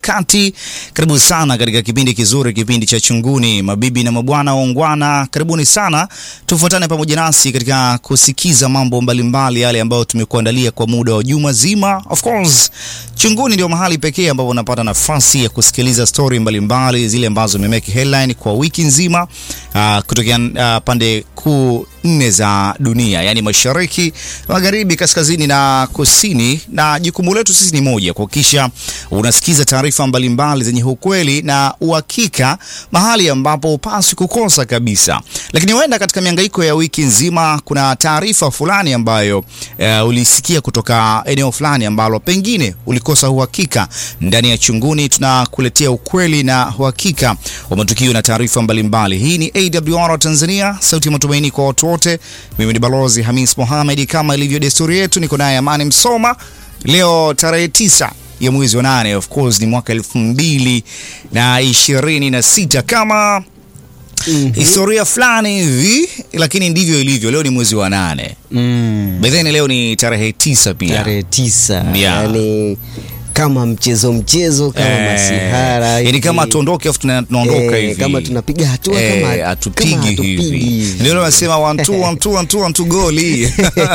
Kati. Karibu sana katika kipindi kizuri, kipindi cha Chunguni. Mabibi na mabwana waungwana, karibuni sana, tufuatane pamoja nasi katika kusikiza mambo mbalimbali yale ambayo tumekuandalia kwa muda wa juma zima. Of course, Chunguni ndio mahali pekee ambapo unapata nafasi ya kusikiliza stori mbalimbali zile ambazo zimemeke headline kwa wiki nzima, uh, kutokea uh, pande kuu nne za dunia, yaani mashariki, magharibi, kaskazini na kusini, na jukumu letu sisi ni moja, kuhakikisha unasikiza taarifa mbalimbali zenye ukweli na uhakika, mahali ambapo upasi kukosa kabisa. Lakini huenda katika mihangaiko ya wiki nzima kuna taarifa fulani ambayo uh, ulisikia kutoka eneo fulani ambalo pengine ulikosa uhakika. Ndani ya Chunguni tunakuletea ukweli na uhakika wa matukio na taarifa mbalimbali. Hii ni AWR Tanzania, sauti ya matumaini kwa watu wote. Mimi ni Balozi Hamis Mohamed, kama ilivyo desturi yetu, niko naye Amani Msoma. Leo tarehe tisa ya mwezi wa nane, of course ni mwaka elfu mbili na ishirini na sita kama mm -hmm. historia fulani hivi, lakini ndivyo ilivyo. Leo ni mwezi wa nane Mm. bedheni, leo ni tarehe tisa pia Tarehe tisa Yeah. yani kama mchezo mchezo kama Eh, masihara yani hivi. kama tuondoke afu tuna- tunaondoka Eh, hivi kama tunapiga hatua Eh, kama hatupigi kama hatupigi hivi hivi. ndio nasema one two one two one two one two goli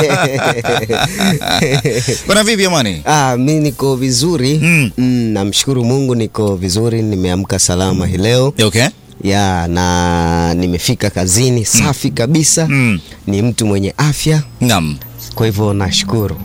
bwana vipi amani Ah, mi niko vizuri Mm. mm, namshukuru Mungu niko vizuri, nimeamka salama hii leo okay ya na nimefika kazini safi kabisa Mm. ni mtu mwenye afya, naam kwa hivyo nashukuru.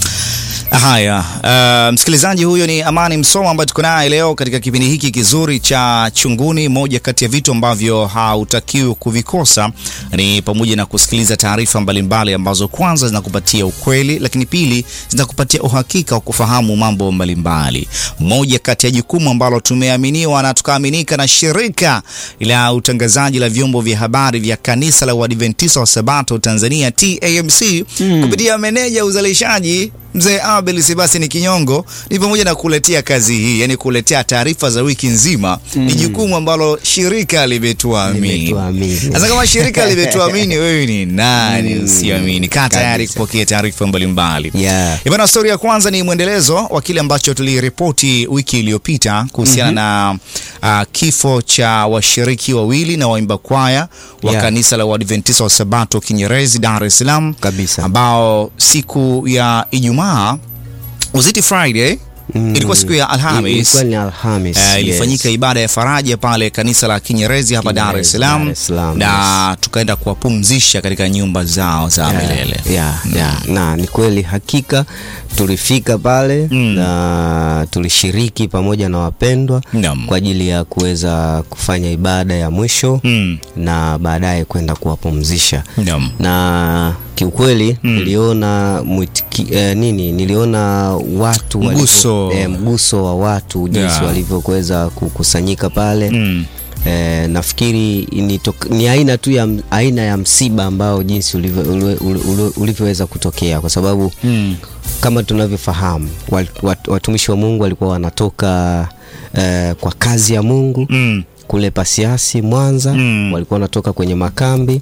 Haya, uh, msikilizaji, huyo ni Amani Msoma ambaye tuko naye leo katika kipindi hiki kizuri cha Chunguni. Moja kati ya vitu ambavyo hautakiwi kuvikosa ni pamoja na kusikiliza taarifa mbalimbali ambazo kwanza zinakupatia ukweli, lakini pili zinakupatia uhakika wa kufahamu mambo mbalimbali. Moja kati ya jukumu ambalo tumeaminiwa na tukaaminika na shirika la utangazaji la vyombo vya habari vya kanisa la Uadventista wa Sabato Tanzania TAMC kupitia meneja uzalishaji Mzee Abel Sebastian Kinyongo ni pamoja na kuletea kazi hii, yani kuletea taarifa za wiki nzima ni jukumu ambalo shirika limetuamini. Limetuamini. Sasa kama shirika limetuamini, wewe ni nani usiamini? Kaa tayari Kabisa. kupokea taarifa mbalimbali. Yeah. Ibana, stori ya kwanza ni mwendelezo wa kile ambacho tuliripoti wiki iliyopita kuhusiana na uh, kifo cha washiriki wawili na waimba kwaya wa Yeah. kanisa la Uadventista wa Sabato Kinyerezi, Dar es Salaam Kabisa. ambao siku ya Ijumaa uziti Friday Mm. ilikuwa siku ya Alhamis Ilikuwa ni Alhamis. Eh, yes. ilifanyika ibada ya faraja pale kanisa la Kinyerezi hapa Dar es Kinyerezi, Salaam Dar es Salaam, na tukaenda kuwapumzisha katika nyumba zao za milele. yeah, yeah. Na ni kweli hakika tulifika pale Mm. na tulishiriki pamoja na wapendwa Naam. kwa ajili ya kuweza kufanya ibada ya mwisho Mm. na baadaye kwenda kuwapumzisha Naam. na kiukweli niliona mwitiki, eh, nini niliona watu walivyo- Mguso. eh, mguso wa watu jinsi Yeah. walivyokuweza kukusanyika pale Mm. Eh, nafikiri ni, tok- ni aina tu ya m- aina ya msiba ambao jinsi ulivyo- ule- ule- ule- ulivyoweza kutokea kwa sababu Mm. kama tunavyofahamu wat- wat- watumishi wa Mungu walikuwa wanatoka eh, kwa kazi ya Mungu Mm. kule Pasiasi Mwanza Mm. walikuwa wanatoka kwenye makambi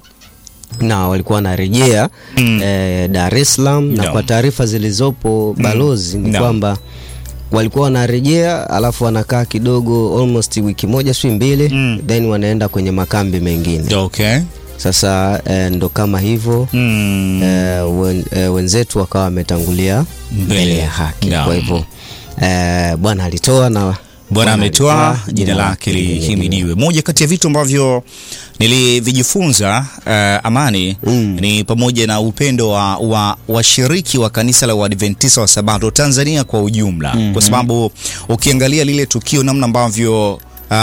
na walikuwa wanarejea Mm. eh, Dar es Salaam na Naam. kwa taarifa zilizopo balozi ni Naam. kwamba walikuwa wanarejea alafu wanakaa kidogo almost wiki moja si mbili Mm. then wanaenda kwenye makambi mengine Okay. sasa eh, ndo kama hivyo Mm. eh, wen, eh, wenzetu wakawa wametangulia Mbele. mbele ya haki Naam. kwa hivyo eh, bwana alitoa na Bwana ametoa, alitoa, jina lake lihimidiwe. lihimidiwe. Moja kati ya vitu ambavyo nilivijifunza uh, Amani Mm. ni pamoja na upendo wa wa washiriki wa kanisa la Uadventista wa Sabato Tanzania kwa ujumla, kwa sababu ukiangalia lile tukio namna ambavyo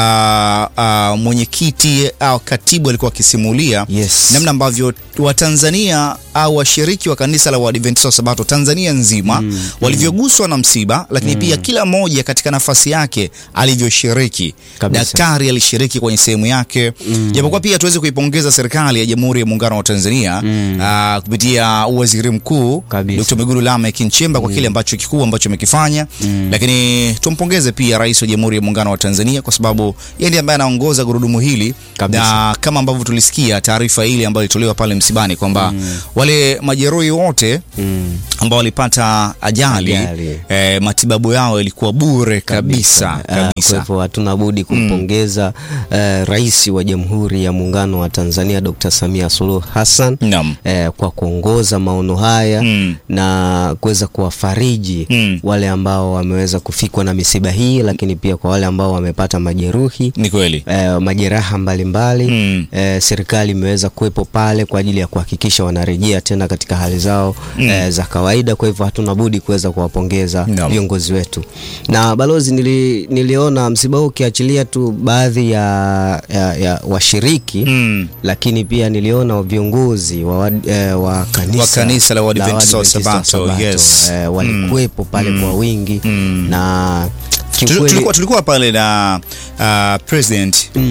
Uh, uh, mwenyekiti au katibu alikuwa akisimulia Yes. namna ambavyo Watanzania au washiriki wa kanisa la Waadventista wa Sabato Tanzania nzima walivyoguswa na msiba, lakini pia kila mmoja katika nafasi yake alivyoshiriki. Kabisa. Daktari alishiriki kwenye sehemu yake, japokuwa pia tuweze kuipongeza serikali ya Jamhuri ya Muungano wa Tanzania ah, kupitia waziri mkuu Kabisa. Dr. Mwigulu Lameck Nchemba kwa kile ambacho kikubwa ambacho amekifanya, lakini tumpongeze pia rais wa Jamhuri ya Muungano wa Tanzania kwa sababu sababu yeye ndiye ambaye anaongoza gurudumu hili Kabisa. na kama ambavyo tulisikia taarifa ile ambayo ilitolewa pale msibani kwamba wale majeruhi wote Mm. ambao walipata ajali, Ajali. eh, matibabu yao yalikuwa bure kabisa Ah, Kwa kabisa. hivyo hatuna budi kumpongeza eh, Rais wa Jamhuri ya Muungano wa Tanzania Dr. Samia Suluhu Hassan Naam. eh, kwa kuongoza maono haya Mm. na kuweza kuwafariji Mm. wale ambao wameweza kufikwa na misiba hii, lakini pia kwa wale ambao wamepata majeruhi Ni kweli. eh, majeraha mbalimbali Mm. eh, serikali imeweza kuwepo pale kwa ajili ya kuhakikisha wanarejea tena katika hali zao eh, za kawaida. Kwa hivyo hatuna budi kuweza kuwapongeza Naam. viongozi wetu. Na balozi, nili, niliona msiba huu ukiachilia tu baadhi ya, ya, ya washiriki Mm. lakini pia niliona viongozi wa, wad- eh, wa kanisa, Wa kanisa la Waadventista wa Waadventista wa Sabato, yes. eh, walikuwepo pale kwa wingi Mm. na Tuli- kiukweli tulikuwa, tulikuwa pale na uh, president uh,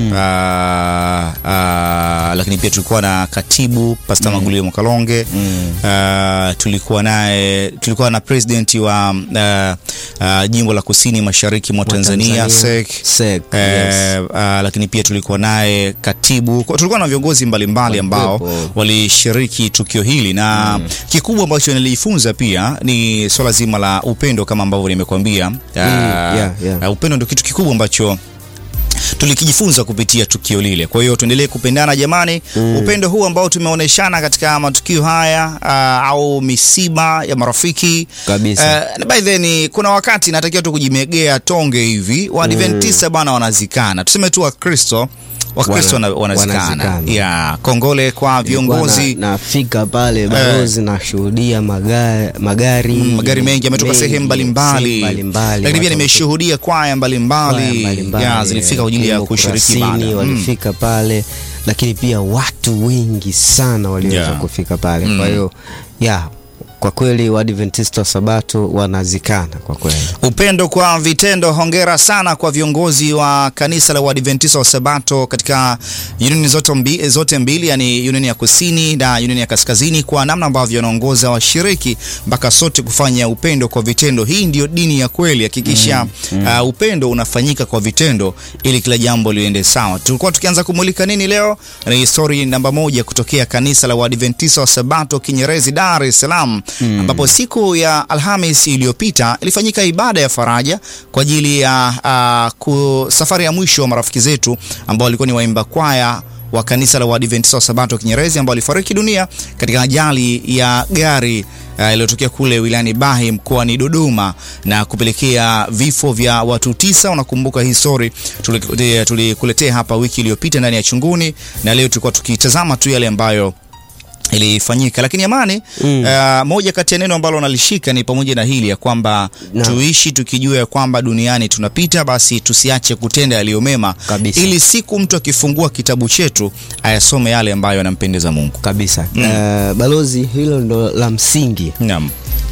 uh, lakini pia tulikuwa na katibu Pasta Magulio Mkalonge uh, tulikuwa naye tulikuwa na president wa uh, uh, jimbo la kusini mashariki mwa Tanzania, Tanzania, SEC SEC, Eh, yes. uh, lakini pia tulikuwa naye katibu, kwa- tulikuwa na viongozi mbalimbali ambao Walikuwepo. walishiriki tukio hili na kikubwa ambacho nilijifunza pia ni swala zima la upendo kama ambavyo nimekuambia. Uh, yeah, yeah. uh, upendo ndio kitu kikubwa ambacho tulikijifunza kupitia tukio lile. Kwa hiyo tuendelee kupendana jamani. Upendo huu ambao tumeoneshana katika matukio haya uh, au misiba ya marafiki Kabisa. Uh, by the way, kuna wakati natakiwa tu kujimegea tonge hivi. Waadventista bana wanazikana, tuseme tu Wakristo Wakristo Wana- wana, wanazikana. wanazikana. Yeah, kongole kwa viongozi Nilikuwa na- nafika pale balozi nashuhudia magari, magari, Mm, magari mengi yametoka mengi, sehemu mbalimbali, sehemu mbalimbali. lakini pia Watu nimeshuhudia kwaya kwaya mbalimbali mbalimbali, ya zilifika kwa ajili ya Kimbo kushiriki Kurasini ibada. Mm. walifika pale, lakini pia watu wengi sana waliweza Yeah. kufika pale. Mm. Kwa hiyo ya kwa kweli Waadventista wa Sabato wanazikana kwa kweli. Upendo kwa vitendo. Hongera sana kwa viongozi wa kanisa la Waadventista wa Sabato katika unioni zote, mbi, zote mbili, yani unioni ya kusini na unioni ya kaskazini, kwa namna ambavyo wanaongoza washiriki mpaka sote kufanya upendo kwa vitendo. Hii ndio dini ya kweli. Hakikisha uh, upendo unafanyika kwa vitendo ili kila jambo liende sawa. Tulikuwa tukianza kumulika nini leo? Ni story namba moja kutokea kanisa la Waadventista wa Sabato Kinyerezi, Dar es Salaam ambapo siku ya Alhamis iliyopita ilifanyika ibada ya faraja kwa ajili ya uh, ku, safari ya mwisho wa marafiki zetu ambao walikuwa ni waimba kwaya wa kanisa la Waadventista wa Sabato Kinyerezi ambao walifariki dunia katika ajali ya gari uh, iliyotokea kule wilayani Bahi mkoani Dodoma na kupelekea vifo vya watu tisa. Unakumbuka hii story tulikuletea tuli hapa wiki iliyopita ndani ya Chunguni, na leo tulikuwa tukitazama tu yale ambayo ilifanyika lakini amani Mm. uh, moja kati ya neno ambalo nalishika ni pamoja na hili ya kwamba Naam. tuishi tukijua ya kwamba duniani tunapita, basi tusiache kutenda yaliyo mema, Kabisa. ili siku mtu akifungua kitabu chetu ayasome yale ambayo yanampendeza Mungu. Kabisa. Eh, balozi, hilo ndo la msingi. Naam.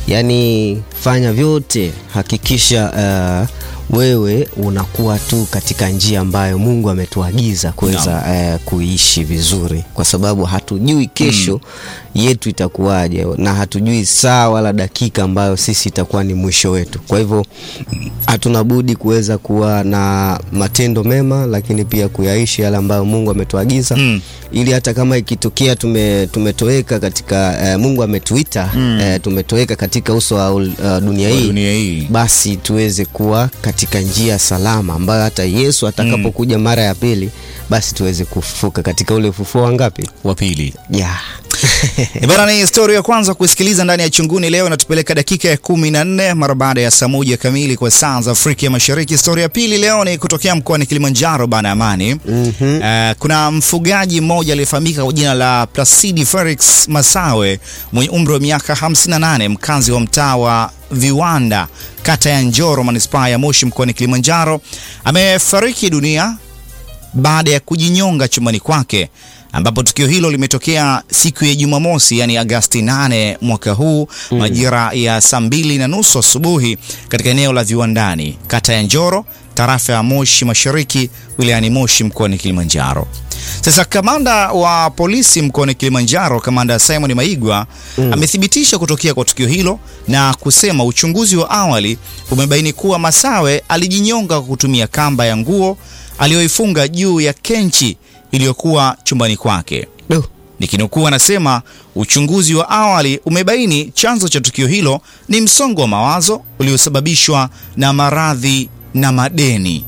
Yaani fanya vyote, hakikisha eh, wewe unakuwa tu katika njia ambayo Mungu ametuagiza kuweza eh, kuishi vizuri, kwa sababu hatujui kesho yetu itakuwaje, na hatujui saa wala dakika ambayo sisi itakuwa ni mwisho wetu. Kwa hivyo hatuna budi kuweza kuwa na matendo mema, lakini pia kuyaishi yale ambayo Mungu ametuagiza Mm. ili hata kama ikitokea tume, tumetoweka katika eh, Mungu ametuita eh, tumetoweka katika uso wa ul- uh, dunia Kwa hii dunia hii basi tuweze kuwa katika njia salama ambayo hata Yesu atakapokuja mara ya pili basi tuweze kufufuka katika ule ufufuo wa ngapi? wa pili Yeah. Eh, Bana, ni stori ya kwanza kuisikiliza ndani ya Chunguni leo inatupeleka dakika ya kumi na nne mara baada ya saa moja kamili kwa saa za Afrika ya Mashariki. Stori ya pili leo ni kutokea mkoani Kilimanjaro bana Amani. Mhm. Eh, kuna mfugaji mmoja aliyefahamika kwa jina la Placidi Felix Masawe mwenye umri wa miaka 58 mkazi wa mtaa wa Viwanda kata ya Njoro manispaa ya Moshi mkoani Kilimanjaro amefariki dunia baada ya kujinyonga chumbani kwake ambapo tukio hilo limetokea siku ya Jumamosi, yani Agasti 8 mwaka huu majira ya saa mbili na nusu asubuhi katika eneo la Viwandani, kata ya Njoro, tarafa ya Moshi Mashariki, wilayani Moshi mkoani Kilimanjaro. Sasa kamanda wa polisi mkoani Kilimanjaro, kamanda Simon Maigwa amethibitisha kutokea kwa tukio hilo na kusema uchunguzi wa awali umebaini kuwa Masawe alijinyonga kwa kutumia kamba ya nguo aliyoifunga juu ya kenchi iliyokuwa chumbani kwake. Do. Nikinukuu, anasema uchunguzi wa awali umebaini chanzo cha tukio hilo ni msongo wa mawazo uliosababishwa na maradhi na madeni.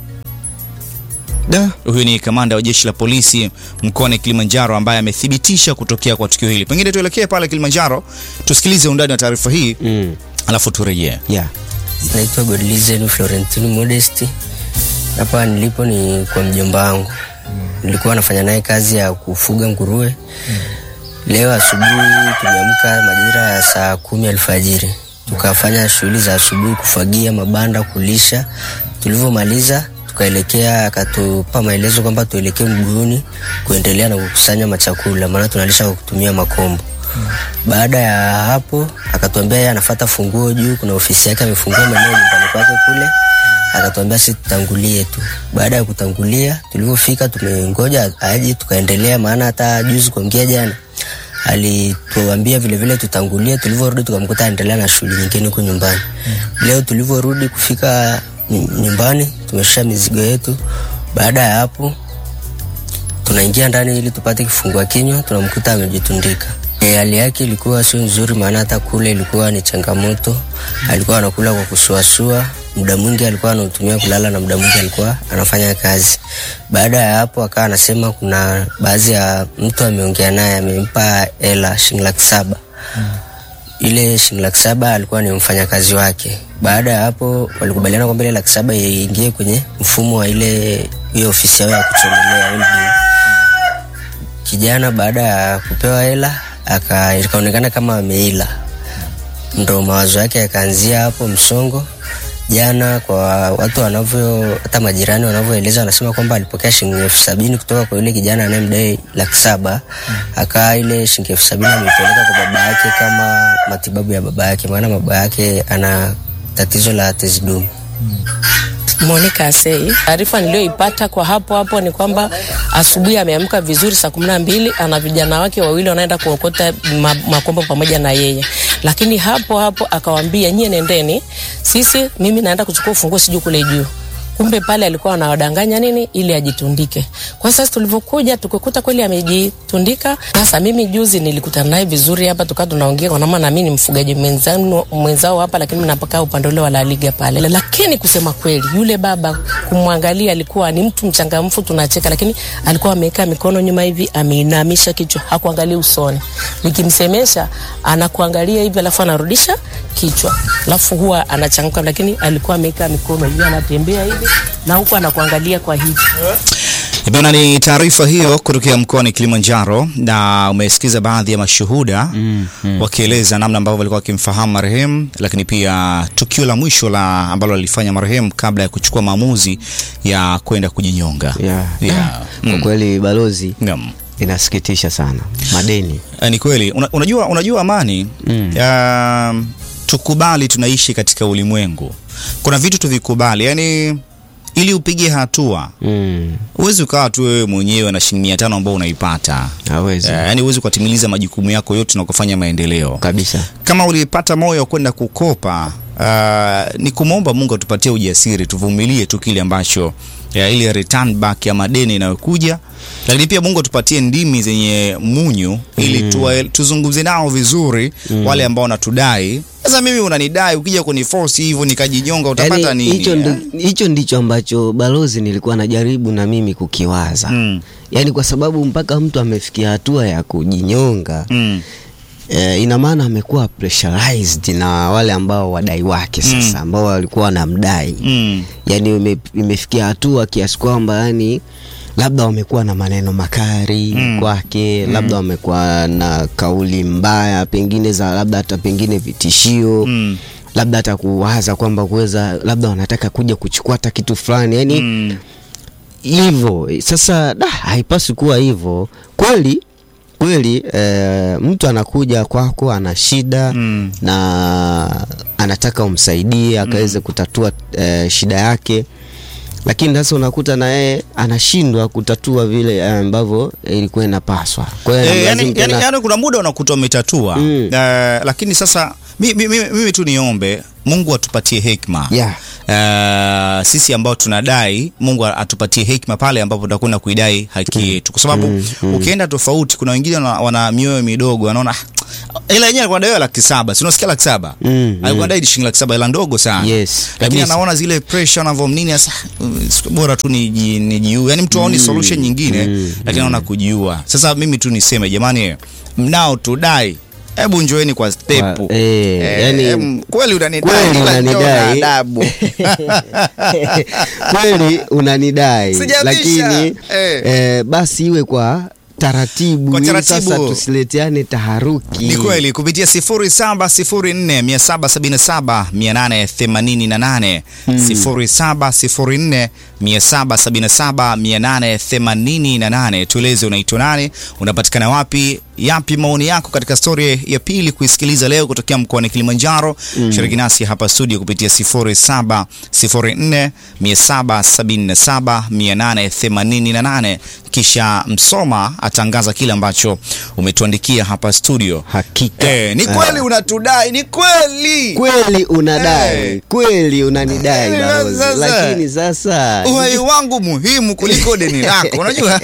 Da. Huyu ni kamanda wa jeshi la polisi mkoani Kilimanjaro ambaye amethibitisha kutokea kwa tukio hili. Pengine tuelekee pale Kilimanjaro tusikilize undani wa taarifa hii Mm. alafu turejee. Yeah. Naitwa Godlizen Florentine Modesti. Hapa nilipo ni kwa mjomba wangu, nilikuwa nafanya naye kazi ya kufuga nguruwe. Leo asubuhi tumeamka majira ya saa kumi alfajiri, tukafanya shughuli za asubuhi, kufagia mabanda, kulisha. Tulivyomaliza tukaelekea, akatupa maelezo kwamba tuelekee mguuni kuendelea na kukusanya machakula, maana tunalisha kwa kutumia makombo. Baada ya hapo akatuambia yeye anafuata funguo juu, kuna ofisi yake amefungua maeneo nyumbani kwake kule, akatuambia sisi tutangulie tu. Baada ya kutangulia, tulivyofika tumengoja aje, tukaendelea, maana hata juzi kuongea jana alituambia vile vile tutangulie. Tulivyorudi tukamkuta anaendelea na shughuli nyingine huko nyumbani. Leo tulivyorudi kufika ny- nyumbani, tumeshusha mizigo yetu. Baada ya hapo tunaingia ndani ili tupate kifungua kinywa, tunamkuta amejitundika. E, hali yake ilikuwa sio nzuri, maana hata kule ilikuwa ni changamoto. Alikuwa anakula kwa kusuasua, muda mwingi alikuwa anautumia kulala na muda mwingi alikuwa anafanya kazi. Baada ya hapo, akawa anasema kuna baadhi ya mtu ameongea naye, amempa hela shilingi laki saba ile shilingi laki saba alikuwa ni mfanyakazi wake. Baada ya hapo walikubaliana kwamba ile laki saba iingie kwenye mfumo wa ile hiyo ofisi yao ya kuchomelea well-being. Kijana baada ya kupewa hela aka ikaonekana kama ameila, ndo mawazo yake yakaanzia hapo msongo. Jana kwa watu wanavyo, hata majirani wanavyoeleza, wanasema kwamba alipokea shilingi elfu sabini kutoka kwa yule kijana anayemdai laki saba akaa ile shilingi elfu sabini ameipeleka kwa baba yake kama matibabu ya baba yake, maana baba yake ana tatizo la tezi dume. Monica Asei. Taarifa niliyoipata kwa hapo hapo ni kwamba asubuhi ameamka vizuri saa kumi na mbili ana vijana wake wawili wanaenda kuokota ma, makombo pamoja na yeye, lakini hapo hapo akawaambia nyie nendeni, sisi mimi naenda kuchukua ufunguo sijui kule juu. Kumbe pale alikuwa anawadanganya nini ili ajitundike. Kwa sasa tulivyokuja tukakuta kweli amejitundika. Sasa mimi juzi nilikutana naye vizuri hapa, tukawa tunaongea kwa maana na mimi ni mfugaji mwenzangu mwenzao hapa, lakini mimi napakaa upande ule wa La Liga pale. Lakini kusema kweli, yule baba kumwangalia alikuwa ni mtu mchangamfu, tunacheka, lakini alikuwa ameweka mikono nyuma hivi, ameinamisha kichwa, hakuangalia usoni. Nikimsemesha anakuangalia hivi, alafu anarudisha kichwa, alafu huwa anachangamka, lakini alikuwa ameweka mikono hivi, anatembea hivi na huku anakuangalia kwa hivi. Bana, ni taarifa hiyo kutokea mkoani Kilimanjaro, na umesikiza baadhi ya mashuhuda Mm, mm. wakieleza namna ambavyo walikuwa wakimfahamu marehemu, lakini pia tukio la mwisho la ambalo alifanya marehemu kabla ya kuchukua maamuzi ya kwenda kujinyonga. Yeah. Yeah. Kwa Mm. kweli balozi, Naam. inasikitisha sana madeni. Eh, Ni kweli Una, unajua, unajua Amani Mm. um, tukubali tunaishi katika ulimwengu, kuna vitu tuvikubali, yani ili upige hatua Mm. huwezi ukawa tu wewe mwenyewe na shilingi mia tano ambao unaipata Hawezi Eh, yani huwezi kutimiliza majukumu yako yote na kufanya maendeleo. kabisa. Kama ulipata moyo wa kwenda kukopa, uh, ni kumwomba Mungu atupatie ujasiri, tuvumilie tu kile ambacho ya ile return back ya madeni inayokuja, lakini pia Mungu atupatie ndimi zenye munyu ili tuwa, tuzungumze nao vizuri wale ambao wanatudai. Sasa mimi unanidai, ukija kuniforce hivyo nikajinyonga, utapata Yaani, nini? hicho eh? ndi- hicho ndicho ambacho balozi nilikuwa najaribu na mimi kukiwaza Mm. yaani kwa sababu mpaka mtu amefikia hatua ya kujinyonga Mm. eh, ina maana amekuwa pressurized na wale ambao wadai wake sasa ambao walikuwa wanamdai Mm. yani ime, imefikia hatua kiasi kwamba yani labda wamekuwa na maneno makari Mm. kwake labda wamekuwa na kauli mbaya pengine za labda hata pengine vitishio Mm. labda hata kuwaza kwamba kuweza labda wanataka kuja kuchukua hata kitu fulani yani Mm. hivyo sasa da, haipaswi kuwa hivyo kweli kweli e, mtu anakuja kwako ana shida Mm. na anataka umsaidie akaweze kutatua e, shida yake lakini sasa unakuta na yeye anashindwa kutatua vile eh, ambavyo ilikuwa inapaswa kwa hiyo Eh, yani, inamlazimu yani, tena- yani kuna muda unakuta umetatua Mm. Eh, lakini sasa mi, mi, mi, mimi tu niombe Mungu atupatie hekima Yeah. Uh, sisi ambao tunadai Mungu atupatie hekima pale ambapo tutakwenda kuidai haki yetu, kwa sababu ukienda tofauti, kuna wengine wana, wana mioyo midogo, wanaona "Ah, ila yenyewe alikuwa anadaiwa laki saba, si unasikia laki saba Mm, alikuwa anadai shilingi laki saba, ila ndogo sana Yes, lakini kabisa. anaona zile pressure anavyo nini, sasa mm, siku bora tu niji- nijiue, yani mtu aoni solution nyingine, lakini anaona kujiua. Sasa mimi tu niseme jamani, mnao tudai Hebu njoeni kwa stepu. Kwa- eh, yani- em, kweli unanidai kweli ila njoo na unanidai. adabu. kweli unanidai Sijabisha. lakini Eh. eh, basi iwe kwa taratibu, Kwa ili taratibu. sasa tusileteane taharuki. Ni kweli kupitia 0704 777 888 0704 777 888. Tueleze unaitwa nani, unapatikana wapi, yapi maoni yako katika stori ya pili kuisikiliza leo kutokea mkoani Kilimanjaro. Shiriki nasi hapa studio kupitia 0704 777 888, kisha Msoma atangaza kile ambacho umetuandikia hapa studio. Hakika Eh, ni kweli unatudai, ni kweli kweli unadai Eh. kweli unanidai Eh, balozi, sasa. lakini sasa uhai wangu muhimu kuliko deni lako, unajua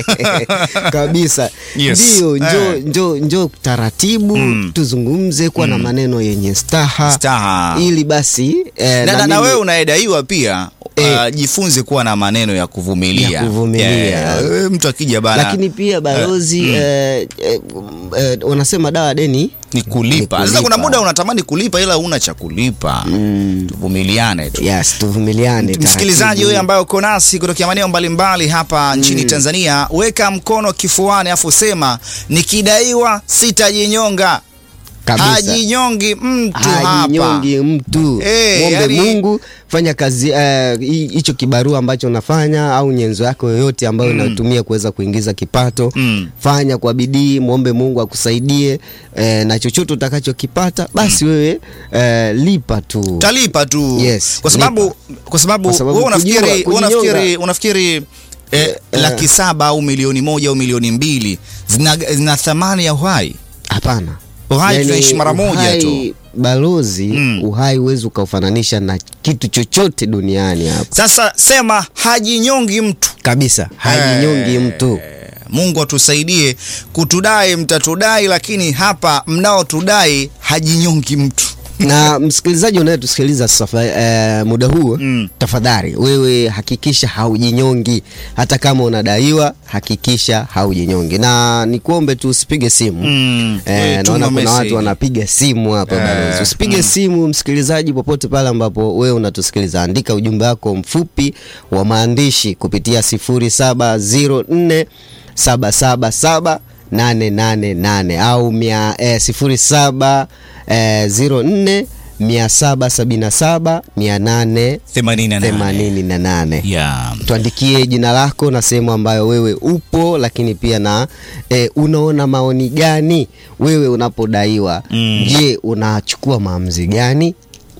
kabisa Yes. ndio, njo, Eh. njo, njo taratibu tuzungumze kuwa na maneno yenye staha, Staha. ili basi eh, na, na, na mimi- wewe unayedaiwa pia Eh. uh, jifunze kuwa na maneno ya kuvumilia, Ya kuvumilia. Eh, mtu akija bana lakini pia balozi eh, eh, eh, wanasema dawa deni ni kulipa. Ni Sasa kuna kulipa. muda unatamani kulipa ila huna cha kulipa. Tuvumiliane tu. yes, tuvumiliane Msikilizaji taratibu. huyu ambaye uko nasi kutokea maeneo mbalimbali hapa nchini Tanzania, weka mkono kifuani afu sema nikidaiwa sitajinyonga. Kabisa. Hajinyongi mtu hapa. hajinyongi mtu Eh, mwombe yani- Mungu fanya kazi eh, hi- hicho kibarua ambacho unafanya au nyenzo yako yoyote ambayo unatumia kuweza kuingiza kipato Mm. fanya kwa bidii, mwombe Mungu akusaidie eh, na chochote utakachokipata basi wewe eh, lipa tu. Talipa tu. Yes, kwa sababu kwa sababu Kwa sababu wewe unafikiri kujua- wewe kujinyonga- unafikiri unafikiri eh, laki saba au milioni moja au milioni mbili zina, zina thamani ya uhai. Hapana. Uhai tunaishi mara moja uhai, tu. Balozi, Mm. uhai huwezi ukaufananisha na kitu chochote duniani hapa Sasa sema hajinyongi mtu. kabisa, hajinyongi mtu. Mungu atusaidie kutudai, mtatudai, lakini hapa mnaotudai hajinyongi mtu. na msikilizaji unayetusikiliza sasa eh, muda huu Mm. tafadhali wewe hakikisha haujinyongi hata kama unadaiwa hakikisha haujinyongi na nikuombe tu usipige simu Mm. Eh, Eh, tuma naona kuna message. watu wanapiga simu hapa Eh, balozi usipige simu msikilizaji popote pale ambapo wewe unatusikiliza andika ujumbe wako mfupi wa maandishi kupitia 0704 777 888 au mia, eh, 07 eh, 04 777 888 88. Yeah. tuandikie jina lako na sehemu ambayo wewe upo lakini pia na e, unaona maoni gani wewe unapodaiwa Mm. je unachukua maamuzi gani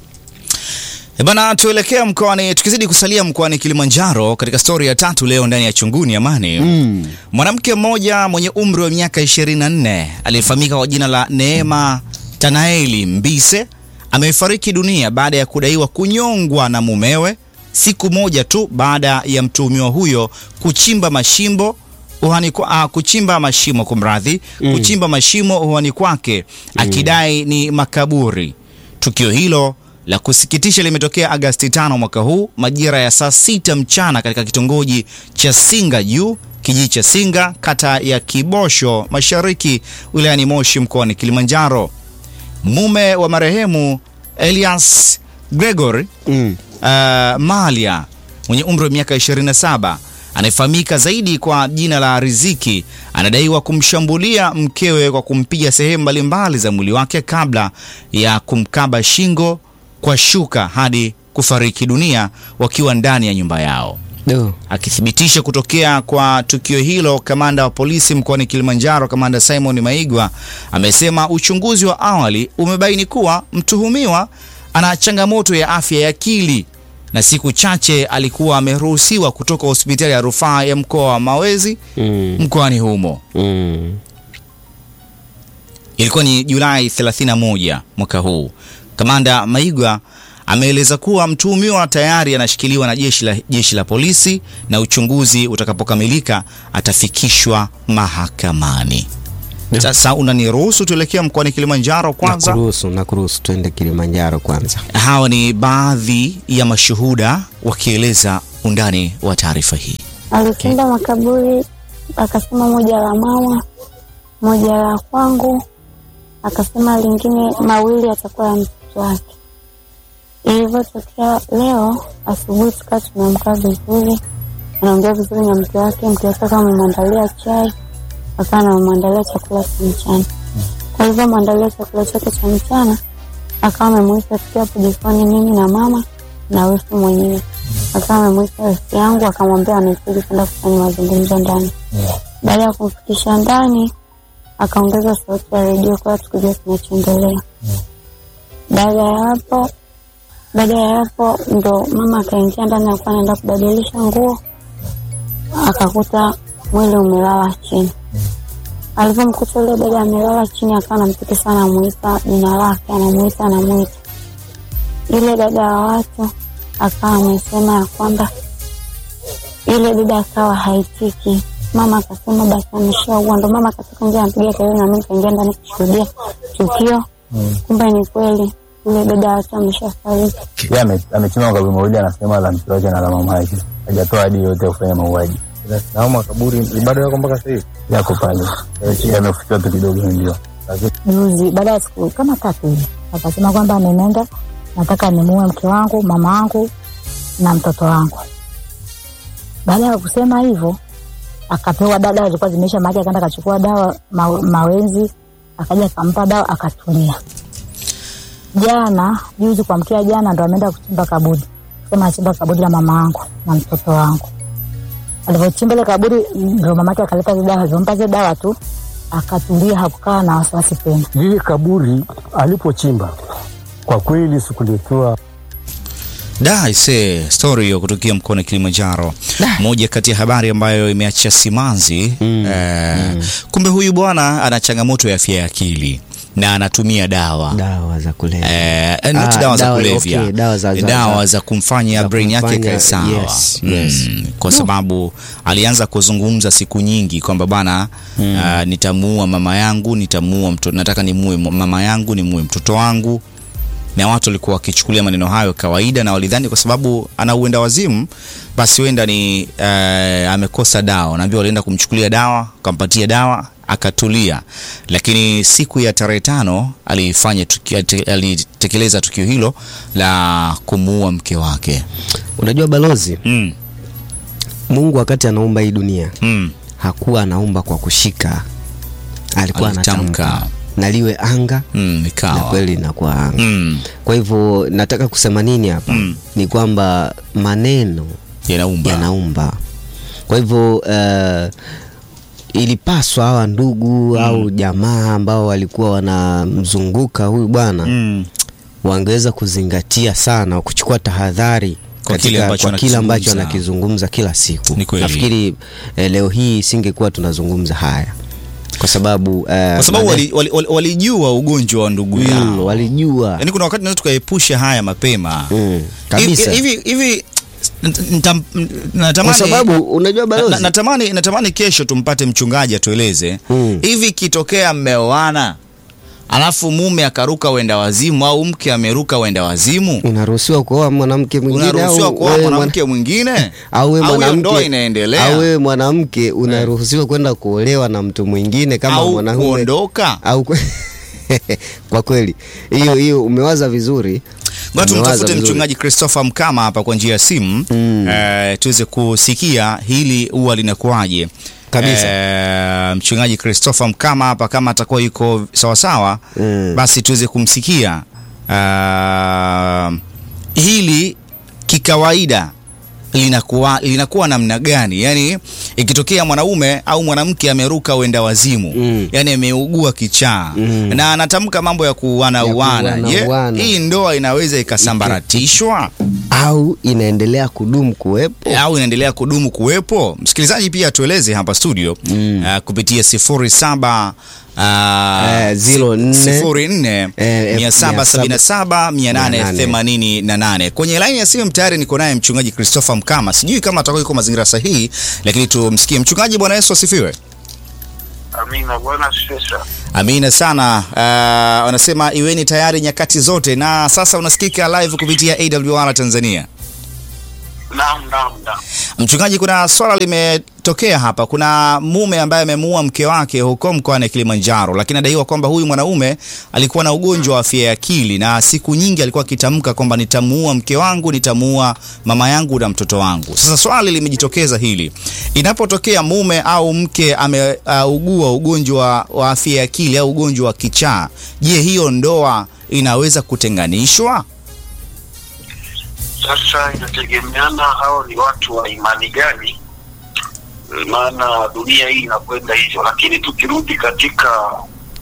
E bana, tuelekea mkoani, tukizidi kusalia mkoani Kilimanjaro katika stori ya tatu leo ndani ya Chunguni Amani. mm. Mwanamke mmoja mwenye umri wa miaka 24 aliyefahamika kwa jina la Neema Tanaeli Mbise amefariki dunia baada ya kudaiwa kunyongwa na mumewe siku moja tu baada ya mtuhumiwa huyo kuchimba mashimbo uhani kwa, ah, kuchimba mashimo kumradhi, kuchimba mashimo uhani kwake akidai ni makaburi. Tukio hilo la kusikitisha limetokea Agasti 5 mwaka huu majira ya saa sita mchana katika kitongoji cha Singa Juu, kijiji cha Singa, kata ya Kibosho Mashariki, wilayani Moshi, mkoani Kilimanjaro. Mume wa marehemu Elias Gregory Mm. uh, Malia mwenye umri wa miaka 27 anayefahamika zaidi kwa jina la Riziki anadaiwa kumshambulia mkewe kwa kumpiga sehemu mbalimbali za mwili wake kabla ya kumkaba shingo kwa shuka hadi kufariki dunia wakiwa ndani ya nyumba yao. Do. Akithibitisha kutokea kwa tukio hilo, kamanda wa polisi mkoani Kilimanjaro, kamanda Simon Maigwa amesema uchunguzi wa awali umebaini kuwa mtuhumiwa ana changamoto ya afya ya akili na siku chache alikuwa ameruhusiwa kutoka hospitali ya rufaa ya mkoa wa Mawezi Mm. mkoani humo. Mm. Ilikuwa ni Julai 31 mwaka huu. Kamanda Maigwa ameeleza kuwa mtuhumiwa tayari anashikiliwa na jeshi la, jeshi la polisi na uchunguzi utakapokamilika atafikishwa mahakamani. Sasa unaniruhusu tuelekea mkoani Kilimanjaro kwanza? Nakuruhusu, nakuruhusu twende Kilimanjaro kwanza. Hawa ni baadhi ya mashuhuda wakieleza undani wa taarifa hii. Alichimba makaburi akasema moja la mama, moja la kwangu, akasema lingine mawili atakuwa ya mtoto wake. Ilivyotokea leo asubuhi, tukaa tumeamka vizuri, anaongea vizuri na mke wake. Mke wake akawa amemwandalia chai, akawa anamwandalia chakula cha mchana. Kwa hivyo mwandalia chakula chake cha mchana, akawa amemwita tukiwa hapo jikoni, mimi na mama na wifu mwenyewe akawa amemwita rafiki yangu akamwambia anahitaji kwenda kufanya mazungumzo ndani. Baada ya kumfikisha ndani, akaongeza sauti ya redio kwa tukujua kinachoendelea. Baada ya hapo, baada ya hapo ndo mama akaingia ndani, alikuwa anaenda kubadilisha nguo, akakuta mwili umelala chini. Alivyomkuta yule dada amelala chini, akawa anampiga sana, anamuita jina lake, anamuita anamuita. Yule dada wa watu akawa amesema ya kwamba yule dada akawa haitiki. Mama akasema basi ameshaua, ndo mama akatoka nje anapiga kelele, na mimi kaingia ndani kushuhudia tukio. Kumbe ni kweli yule dada watu ameshafariki. Yeye ame- amechima makaburi mawili, anasema la mke wake na la mama yake, hajatoa hadi yote ya kufanya mauaji. na makaburi bado yako mpaka sasa hivi. Yako pale, yamefukiwa tu kidogo, ndio lakini juzi baada ya siku kama tatu hivi akasema kwamba nimeenda nataka nimuue mke wangu mama wangu na mtoto wangu baada ya kusema hivyo akapewa dawa zilikuwa zimeisha maji akaenda akachukua dawa ma, mawenzi akaja akampa dawa akatulia jana juzi kuamkia jana ndo ameenda kuchimba kaburi sema achimba kaburi la mama wangu na mtoto wangu alivyochimba ile kaburi ndo mamake akaleta zile dawa alivyompa zile dawa tu akatulia hakukaa na wasiwasi tena lile kaburi alipochimba kwa kweli sikuletewa Da, ise story hiyo kutokea mkoani Kilimanjaro, moja kati ya habari ambayo imeacha simanzi eh, kumbe huyu bwana ana changamoto ya afya ya akili na anatumia dawa dawa za kulevya Eh, not Ah, dawa za dawa- kulevya okay, dawa za- za- dawa za- za kumfanya za brain yake kumfanya- ikae sawa yes, yes. Mm, kwa sababu alianza kuzungumza siku nyingi kwamba bana ah, nitamuua mama yangu nitamuua mtoto nataka nimuue mama yangu nimuue mtoto wangu na watu walikuwa wakichukulia maneno hayo kawaida na walidhani kwa sababu ana uenda wazimu basi huenda ni eh, amekosa dawa naambia walienda kumchukulia dawa kampatia dawa akatulia lakini siku ya tarehe tano alifanya tuki, ate- alitekeleza tukio hilo la kumuua mke wake unajua balozi mm, mungu wakati anaumba hii dunia mm, hakuwa anaumba kwa kushika alikuwa Alitamka. anatamka na liwe anga mm, na ikawa kweli inakuwa anga mm, kwa hivyo nataka kusema nini hapa Mm. ni kwamba maneno yanaumba yanaumba kwa hivyo uh, ilipaswa hawa ndugu au jamaa ambao walikuwa wanamzunguka huyu bwana mm, wangeweza kuzingatia sana kuchukua tahadhari Kwa kile katika- ambacho kwa kile ambacho anakizungumza. anakizungumza kila siku Ni kweli. nafikiri eh, leo hii isingekuwa tunazungumza haya kwa sababu eh, kwa sababu mane- walijua wali, wali, walijua ugonjwa wa ndugu Mm, yao walijua yaani kuna wakati naweza tukaepusha haya mapema Mm, kabisa hivi hivi ntam- kwa natamani sababu unajua na, balozi na, natamani natamani kesho tumpate mchungaji atueleze Mm. hivi kitokea mmeoana alafu mume akaruka wenda wazimu au mke ameruka wenda wazimu unaruhusiwa kuoa mwanamke mwingine unaruhusiwa au kuoa wewe mwanamke mwingine au wewe hiyo ndoa mwanamke inaendelea au wewe mwanamke unaruhusiwa kwenda kuolewa na mtu mwingine kama au mwanaume kuondoka au kwe... kwa kweli hiyo hiyo umewaza vizuri Ngoja Umewaza tumtafute vizuri. mchungaji Christopher Mkama hapa kwa njia ya simu Mm. eh, tuweze kusikia hili huwa linakuwaje Kabisa. Eh, mchungaji Christopher Mkama hapa kama atakuwa yuko sawasawa Mm. basi tuweze kumsikia uh, hili kikawaida linakuwa, linakuwa namna gani yaani ikitokea mwanaume au mwanamke ameruka uenda wazimu Mm. yaani ameugua kichaa Mm. na anatamka mambo ya kuuana Ya uana je kuuana-uana. hii ndoa inaweza ikasambaratishwa au inaendelea kudumu kuwepo au inaendelea kudumu kuwepo msikilizaji pia atueleze hapa studio mm. uh, kupitia sifuri saba Eh, zero nne. sifuri nne Eh, mia saba sabini na saba mia nane themanini na nane. Kwenye laini ya simu tayari niko naye mchungaji Christopher Mkama. Sijui kama atakuwa yuko mazingira sahihi, lakini tumsikie mchungaji. Bwana Yesu asifiwe. Amina, Bwana sasa. Amina sana. Uh, wanasema iweni tayari nyakati zote, na sasa unasikika live kupitia AWR Tanzania. Naam, naam, naam. Mchungaji, kuna swala limetokea hapa. Kuna mume ambaye amemuua mke wake huko mkoani Kilimanjaro, lakini adaiwa kwamba huyu mwanaume alikuwa na ugonjwa wa afya ya akili, na siku nyingi alikuwa akitamka kwamba nitamuua mke wangu, nitamuua mama yangu na mtoto wangu. Sasa swali limejitokeza hili, inapotokea mume au mke ameugua uh, ugonjwa wa afya ya akili au ugonjwa wa kichaa, je, hiyo ndoa inaweza kutenganishwa? Sasa inategemeana hao ni watu wa imani gani, maana dunia hii inakwenda hivyo. Lakini tukirudi katika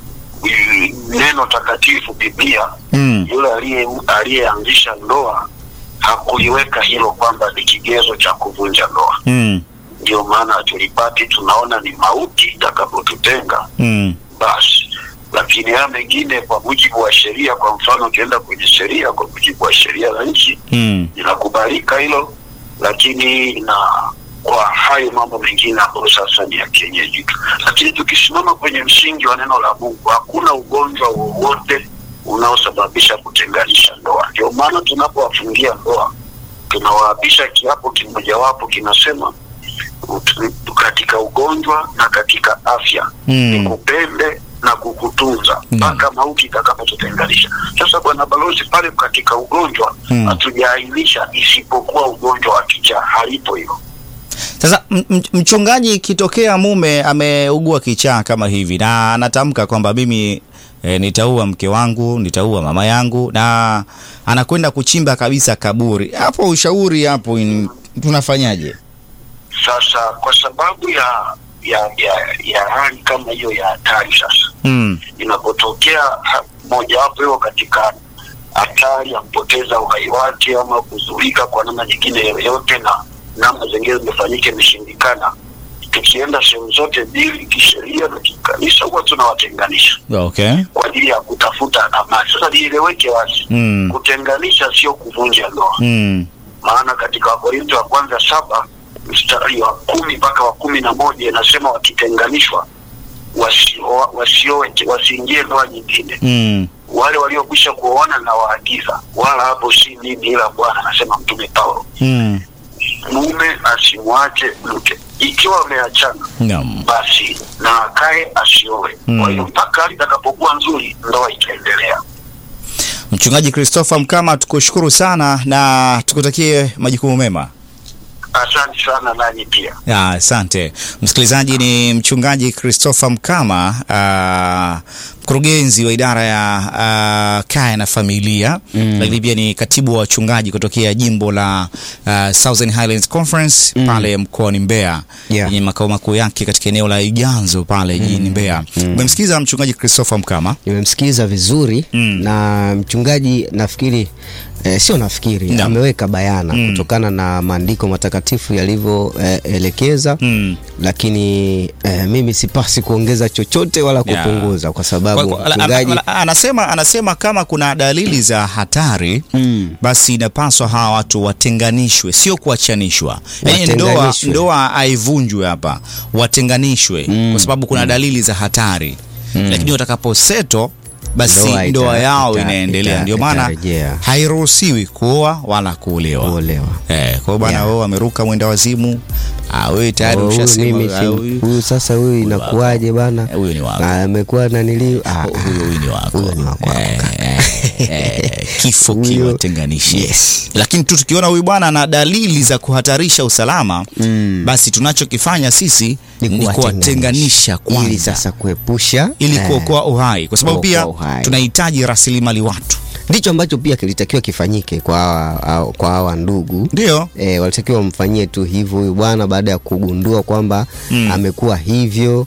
mm, neno takatifu Biblia, Mm. yule aliye aliyeanzisha ndoa hakuliweka hilo kwamba ni kigezo cha kuvunja ndoa. Mm. Ndio maana tulipati tunaona ni mauti itakapotutenga Mm. basi lakini haya mengine kwa mujibu wa sheria, kwa mfano ukienda kwenye sheria, kwa mujibu wa sheria za nchi Mm. inakubalika hilo, lakini na kwa hayo mambo mengine ambayo sasa ni ya kienyeji tu. Lakini tukisimama kwenye msingi wa neno la Mungu, hakuna ugonjwa wowote unaosababisha kutenganisha ndoa. Ndio maana tunapowafungia ndoa tunawaapisha kiapo kimojawapo kinasema ut- katika ugonjwa na katika afya Mm. nikupende na kukutunza mpaka mauti itakapotutenganisha. Sasa bwana balozi, pale katika ugonjwa Mm. hatujaainisha isipokuwa ugonjwa wa kichaa, halipo hilo. Sasa m- m- mchungaji, ikitokea mume ameugua kichaa kama hivi na anatamka kwamba mimi e, nitaua mke wangu, nitaua mama yangu, na anakwenda kuchimba kabisa kaburi, hapo ushauri hapo in, tunafanyaje? Sasa kwa sababu ya ya ya, ya hali kama hiyo ya hatari sasa Mm. inapotokea ha- mojawapo hiyo katika hatari ya kupoteza uhai wake ama kuzurika kwa namna nyingine yoyote, na namna zingine zimefanyika imeshindikana, tukienda sehemu zote mbili kisheria na kikanisa, huwa tunawatenganisha Okay. kwa ajili ya kutafuta amani. Sasa lieleweke wazi, Mm. kutenganisha sio kuvunja ndoa, Mm. maana katika Wakorintho wa kwanza saba mstari wa kumi mpaka wa kumi na moja inasema wakitenganishwa wasio- wasioe wasiingie ndoa nyingine Mm. wale waliokwisha kuoana na waagiza, wala hapo si mimi ila Bwana, anasema Mtume Paulo. Mm. Mume asimwache mke, ikiwa wameachana Naam. basi na akae asioe. Mm. Kwa hiyo mpaka hali itakapokuwa nzuri, ndoa itaendelea. Mchungaji Christopher Mkama, tukushukuru sana na tukutakie majukumu mema. Asante sana nanyi pia. Ya, Asante msikilizaji, ni mchungaji Christopher Mkama, ah, mkurugenzi wa idara ya ah, kaya na familia Mm. lakini pia ni katibu wa wachungaji kutokea jimbo la ah, Southern Highlands Conference pale mkoani Mbeya Yeah. yenye makao makuu yake katika eneo la Iganzo pale jijini Mbeya. Umemsikiza mchungaji Christopher Mkama? nimemsikiliza vizuri Mm. na mchungaji nafikiri eh, sio nafikiri Naam. ameweka bayana Mm. kutokana na maandiko matakatifu yalivyoelekeza Mm. lakini eh, mimi sipasi kuongeza chochote wala Yeah. kupunguza kwa sababu Kwa- kwa- mchungaji ana- ana- anasema, anasema kama kuna dalili za hatari Mm. basi inapaswa hawa watu watenganishwe, sio kuachanishwa. Yaani ndoa, Watenganishwe. ndoa haivunjwe hapa, watenganishwe Mm. kwa sababu kuna dalili za hatari lakini watakaposeto basi Ndoa ndoa, ita- yao ita- inaendelea. ita- Ndio maana itarejea. hairuhusiwi kuoa wala kuolewa. kuolewa Eh, kwa hiyo bwana Yeah. wewe ameruka mwenda wazimu, ah, wewe tayari Oh, huyu ushasema mimi ah, si- huyu- huyu sasa huyu inakuwaje bana Eh, huyu ni wako. na amekuwa nanili ah, huyo huyu ni wako. huyo ni wako Eh, eh, eh, kifo Huyo- kiwatenganishe. Yes. Lakini tu tukiona huyu bwana ana dalili za kuhatarisha usalama Mm. basi tunachokifanya sisi Ni ni kuwatenganisha. kuwatenganisha ili kwanza sasa kuepusha ili eh, kuokoa uhai, kwa sababu pia kuokoa uhai. tunahitaji rasilimali watu. ndicho ambacho pia kilitakiwa kifanyike kwa hawa, hawa- kwa hawa ndugu Ndio e, walitakiwa wamfanyie tu hivyo huyu bwana baada ya kugundua kwamba Mm. amekuwa hivyo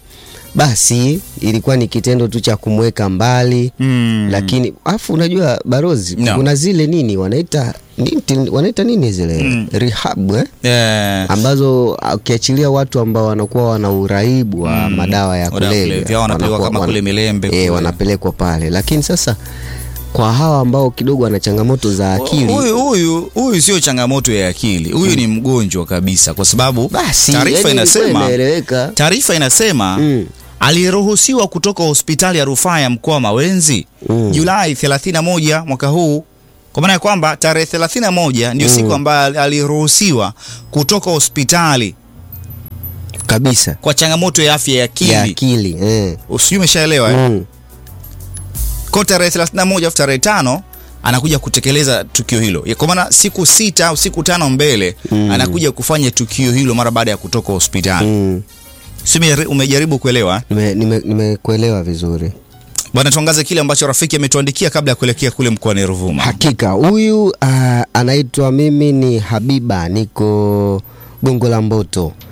basi ilikuwa ni kitendo tu cha kumweka mbali Mm. lakini afu unajua barozi No. kuna zile nini wanaita nini, wanaita nini zile Mm. rehab eh? Eh, ambazo ukiachilia watu ambao wanakuwa wana uraibu wa Mm. madawa ya Madawa ya kulevya kulevya, wanapelekwa wanakuwa- kama wana- kule Milembe eh, kule. wanapelekwa pale lakini sasa kwa hawa ambao kidogo wana changamoto za akili huyu huyu huyu sio changamoto ya akili huyu ni mgonjwa kabisa kwa sababu basi taarifa yani ilikuwa inasema inaeleweka taarifa inasema Mm. aliyeruhusiwa kutoka hospitali ya rufaa ya mkoa wa Mawenzi Mm. Julai 31 mwaka huu, kwa maana ya kwamba tarehe 31 ndio Mm. siku ambayo aliruhusiwa kutoka hospitali kabisa kwa changamoto ya afya ya akili. ya akili eh. Usijui umeshaelewa eh? mm. Kwa tarehe 31 au tarehe tano anakuja kutekeleza tukio hilo, Ya, kwa maana siku sita au siku tano mbele Mm. anakuja kufanya tukio hilo mara baada ya kutoka hospitali. Mm. Si ume- umejaribu kuelewa eh? Nime- nime- nimekuelewa vizuri Bwana, tuangaze kile ambacho rafiki ametuandikia kabla ya kuelekea kule mkoani Ruvuma. hakika huyu uh, anaitwa mimi ni habiba niko gongo la mboto uh,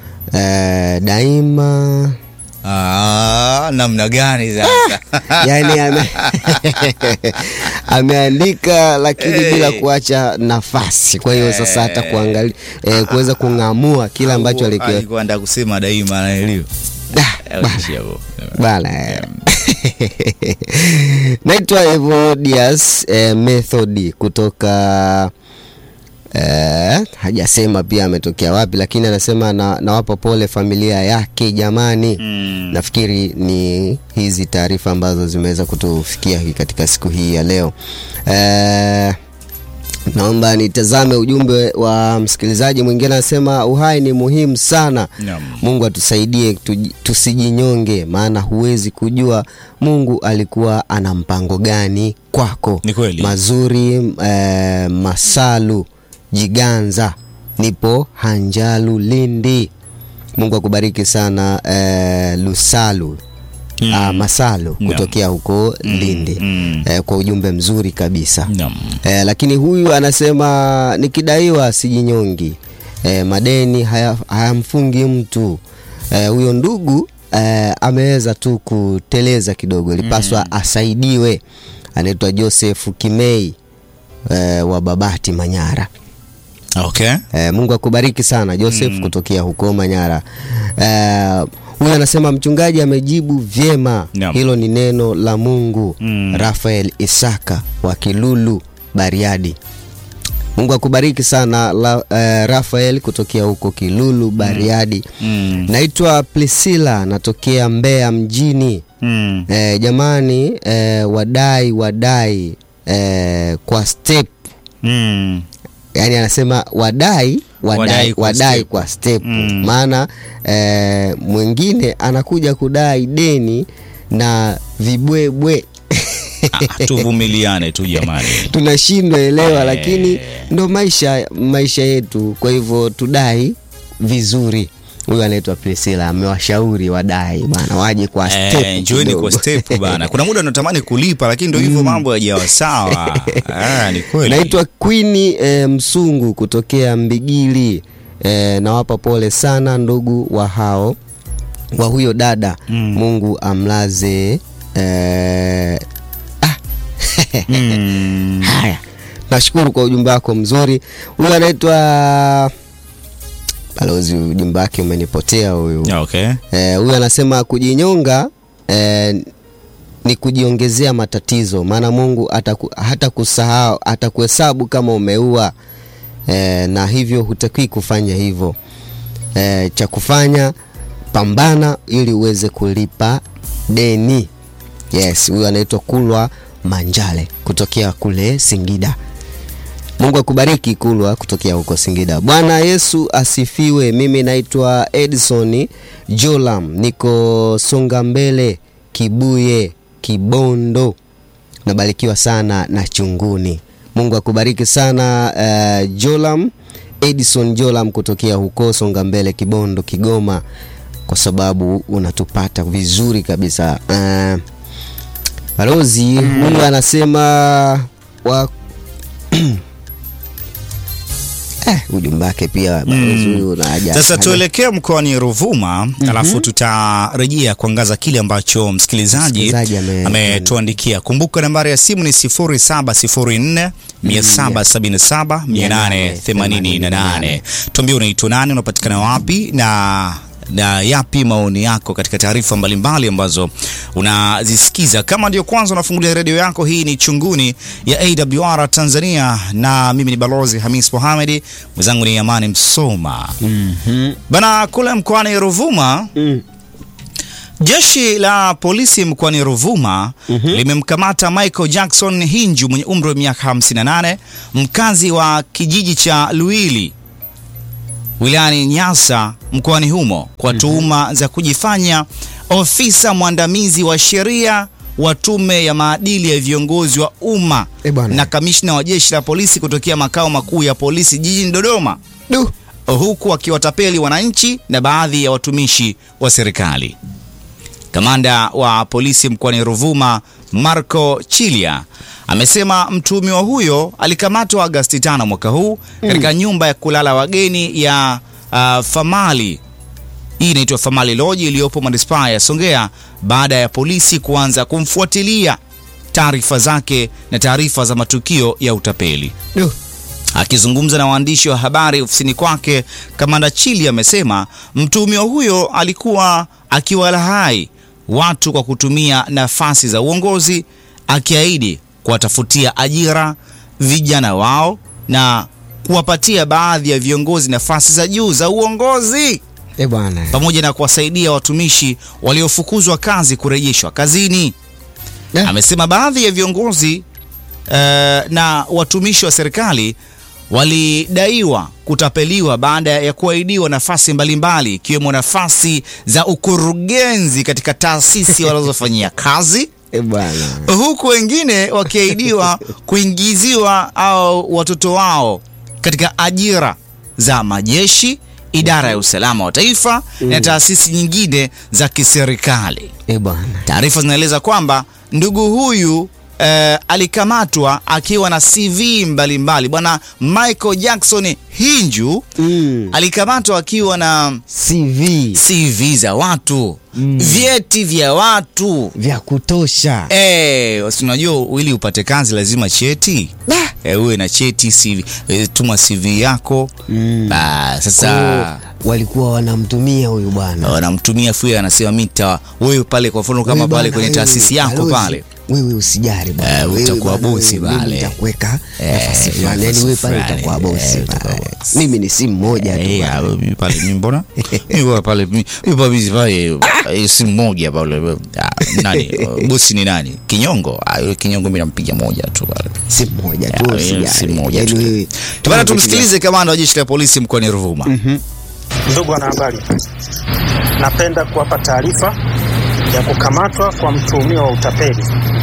daima Ah, namna gani sasa? yani ame, ameandika lakini Hey. bila kuacha nafasi kwa hiyo sasa hata kuangalia eh, kuweza kung'amua kile ambacho alikio alikuwa anataka kusema daima anaelewa. Ah, bana. bana eh. naitwa Evodias eh, Method kutoka eh, hajasema pia ametokea wapi lakini anasema na, nawapa pole familia yake jamani Mm. nafikiri ni hizi taarifa ambazo zimeweza kutufikia hii katika siku hii ya leo eh, naomba nitazame ujumbe wa msikilizaji mwingine anasema uhai ni muhimu sana Naam. mungu atusaidie tuji- tusijinyonge maana huwezi kujua mungu alikuwa ana mpango gani kwako Ni kweli. mazuri eh, masalu jiganza nipo hanjalu lindi mungu akubariki sana eh, lusalu Mm. ah, masalu Naam. kutokea huko lindi mm. eh, kwa ujumbe mzuri kabisa Naam. eh, lakini huyu anasema nikidaiwa sijinyongi eh, madeni haya- hayamfungi mtu eh, huyo ndugu eh, ameweza tu kuteleza kidogo ilipaswa mm. asaidiwe anaitwa joseph kimei eh, wa babati manyara Okay. Eh, Mungu akubariki sana Joseph mm. kutokea huko Manyara. Eh, huyu anasema mchungaji amejibu vyema. Naam. Hilo ni neno la Mungu. Mm. Rafael Isaka wa Kilulu Bariadi. Mungu akubariki sana la, eh, Rafael kutokea huko Kilulu Bariadi. Mm. Naitwa Priscilla natokea Mbeya mjini. Mm. Eh, jamani eh, wadai wadai eh, kwa step Mm. yani anasema wadai Wadai wadai, kwa wadai step. kwa step Mm. maana eh, mwingine anakuja kudai deni na vibwebwe Ah, tuvumiliane tu jamani. tunashindwa elewa Eh. lakini ndo maisha maisha yetu kwa hivyo tudai vizuri huyu anaitwa Priscilla amewashauri wadai bana waje kwa step Eh, njoeni kidogo. kwa step bana. Kuna muda unatamani kulipa lakini ndio hivyo mambo hayajawa sawa. Ah, ni kweli. naitwa Queen e, Msungu kutokea Mbigili e, nawapa pole sana ndugu wa hao wa huyo dada Mm. Mungu amlaze e, ah. Mm. haya nashukuru kwa ujumbe wako mzuri huyu anaitwa balozi ujumbe wake umenipotea huyu Okay. Eh, huyu anasema kujinyonga eh, ni kujiongezea matatizo maana mungu ataku, hata kusahau atakuhesabu kama umeua eh, na hivyo hutakiwi kufanya hivyo eh, cha kufanya pambana ili uweze kulipa deni yes huyu anaitwa kulwa manjale kutokea kule singida mungu akubariki kulwa kutokea huko singida bwana yesu asifiwe mimi naitwa edison jolam niko songa mbele kibuye kibondo nabarikiwa sana na chunguni mungu akubariki sana uh, jolam edison jolam kutokea huko songa mbele kibondo kigoma kwa sababu unatupata vizuri kabisa uh, balozi huyu anasema wa eh, ujumbe wake pia balozi huyu na haja- Sasa haja- tuelekee mkoani Ruvuma alafu tutarejea kuangaza kile ambacho msikilizaji Msikilizaji ame- ametuandikia. Kumbuka nambari ya simu ni 0704 777 888. Tuambie unaitwa nani, unapatikana wapi na na yapi maoni yako katika taarifa mbalimbali ambazo unazisikiza. Kama ndio kwanza unafungulia redio yako, hii ni Chunguni ya AWR Tanzania, na mimi ni Balozi Hamis Mohamed, mwenzangu ni Amani Msoma. Bana, kule mkoani Ruvuma Jeshi la polisi mkoani Ruvuma limemkamata Michael Jackson Hinju mwenye umri wa miaka 58 mkazi wa kijiji cha Luili wilayani Nyasa mkoani humo kwa tuhuma za kujifanya ofisa mwandamizi wa sheria wa tume ya maadili ya viongozi wa umma Eh, bwana. na kamishna wa jeshi la polisi kutokea makao makuu ya polisi jijini Dodoma Du. huku akiwatapeli wananchi na baadhi ya watumishi wa serikali. Kamanda wa polisi mkoani Ruvuma Marco Chilia amesema mtuhumiwa huyo alikamatwa Agasti 5 mwaka huu katika nyumba ya kulala wageni ya uh, Famali. Hii inaitwa Famali Lodge iliyopo manispaa ya Songea baada ya polisi kuanza kumfuatilia taarifa zake na taarifa za matukio ya utapeli. Du. Akizungumza na waandishi wa habari ofisini kwake, kamanda Chili amesema mtuhumiwa huyo alikuwa akiwalahai watu kwa kutumia nafasi za uongozi, akiahidi kuwatafutia ajira vijana wao na kuwapatia baadhi ya viongozi nafasi za juu za uongozi Eh, bwana pamoja na kuwasaidia watumishi waliofukuzwa kazi kurejeshwa kazini. Eh. Amesema baadhi ya viongozi eh, na watumishi wa serikali walidaiwa kutapeliwa baada ya kuahidiwa nafasi mbalimbali ikiwemo nafasi za ukurugenzi katika taasisi wanazofanyia kazi Eh, bwana huku wengine wakiahidiwa kuingiziwa au watoto wao katika ajira za majeshi, idara ya usalama wa taifa na taasisi nyingine za kiserikali. Eh, bwana Taarifa zinaeleza kwamba ndugu huyu eh, alikamatwa akiwa na CV mbalimbali. Bwana Michael Jackson Hinju Mm. alikamatwa akiwa na CV CV za watu, vyeti vya watu vya kutosha Eh, si unajua ili upate kazi lazima cheti eh, uwe na cheti CV, eh, tuma CV yako Mm. Ba, sasa Kwa- walikuwa wanamtumia huyu bwana wanamtumia fuya, anasema mita wewe pale, kwa mfano kama Wewe pale bwana, kwenye wewe, taasisi yako balozi, pale wewe usijari bwana. Eh, Wewe utakuwa bwana, bosi wewe, mimi pale. nitakuweka Eh, nafasi fulani yani nafasi wewe pale fulani, utakuwa eh, bosi utakuwa pale. bosi. mimi ni simu moja tu Eh, bwana. ah, mimi pale mimi mbona mimi bora pale mimi mimi pale pale eh, si mmoja pale ah, nani eh, bosi ni nani Kinyongo ah, yule Kinyongo mimi nampiga moja tu pale simu moja tu Ah, usijali. si mmoja Yani tu. wewe- Bana, tumsikilize kamanda wa jeshi la polisi mkoani Ruvuma. Ndugu wanahabari, napenda kuwapa taarifa ya kukamatwa kwa mtuhumiwa wa utapeli.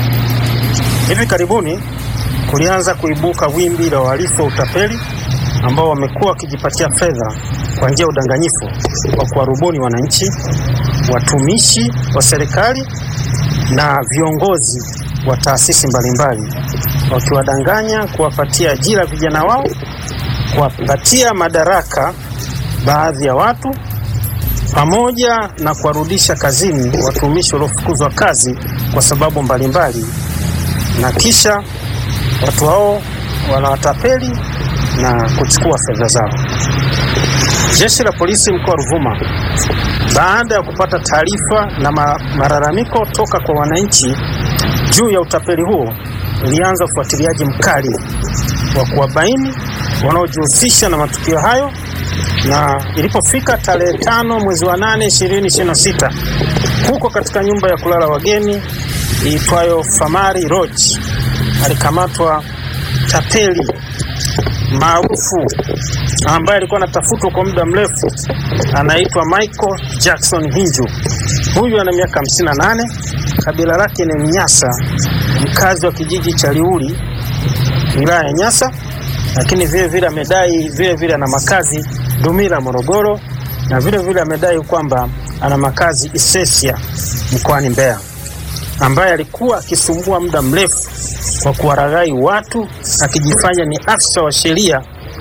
Hivi karibuni kulianza kuibuka wimbi la wahalifu wa utapeli ambao wamekuwa wakijipatia fedha kwa njia ya udanganyifu wa kuwarubuni wananchi, watumishi wa serikali na viongozi wa taasisi mbalimbali, wakiwadanganya kuwapatia ajira vijana wao, kuwapatia madaraka baadhi ya watu pamoja na kuwarudisha kazini watumishi waliofukuzwa kazi kwa sababu mbalimbali, na kisha watu hao wanawatapeli na kuchukua fedha zao. Jeshi la polisi mkoa wa Ruvuma, baada ya kupata taarifa na ma malalamiko toka kwa wananchi juu ya utapeli huo, ilianza ufuatiliaji mkali wa kuwabaini wanaojihusisha na matukio hayo na ilipofika tarehe tano mwezi wa nane ishirini ishirini na sita huko katika nyumba ya kulala wageni iitwayo Famari Lodge alikamatwa tapeli maarufu ambaye alikuwa anatafutwa kwa muda mrefu, anaitwa Michael Jackson Hinju. Huyu ana miaka 58, kabila lake ni Mnyasa, mkazi wa kijiji cha Liuli, wilaya ya Nyasa, lakini vile vile amedai vile vile ana makazi Dumila, Morogoro, na vile vile amedai kwamba ana makazi Isesia mkoani Mbeya, ambaye alikuwa akisumbua muda mrefu kwa kuwaraghai watu akijifanya ni afisa wa sheria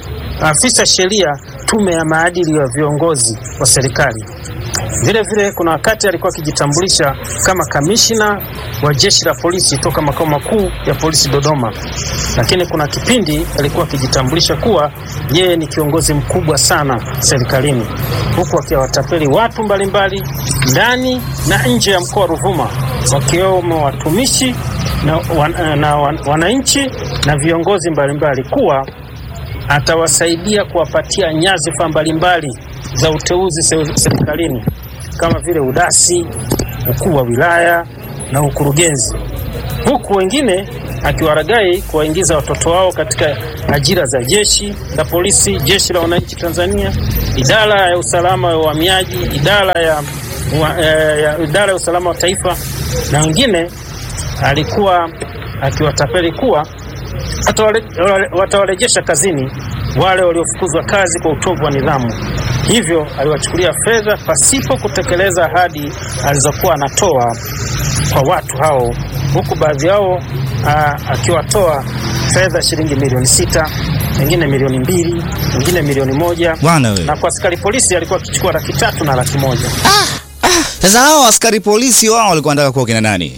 afisa sheria tume ya maadili ya viongozi wa serikali. Vile vile kuna wakati alikuwa akijitambulisha kama kamishna wa jeshi la polisi toka makao makuu ya polisi Dodoma, lakini kuna kipindi alikuwa akijitambulisha kuwa yeye ni kiongozi mkubwa sana serikalini, huku akiwatapeli watu mbalimbali ndani na nje ya mkoa wa Ruvuma, wakiwemo watumishi na, wan, na wan, wananchi na viongozi mbalimbali kuwa atawasaidia kuwapatia nyadhifa mbalimbali za uteuzi se- serikalini kama vile udasi, ukuu wa wilaya na ukurugenzi, huku wengine akiwaragai kuwaingiza watoto wao katika ajira za jeshi la polisi, jeshi la wananchi Tanzania, idara ya usalama wa uhamiaji, idara ya, wa, eh, ya, idara ya usalama wa taifa, na wengine alikuwa akiwatapeli kuwa atawale- wale- watawarejesha kazini wale waliofukuzwa kazi kwa utovu wa nidhamu. Hivyo aliwachukulia fedha pasipo kutekeleza ahadi alizokuwa anatoa kwa watu hao, huku baadhi yao aa, akiwatoa fedha shilingi milioni sita, wengine milioni mbili, wengine milioni moja, Bwana we. na kwa askari polisi alikuwa akichukua laki tatu na laki moja. Sasa hao askari polisi wao walikuwa wanataka kuwa kina nani?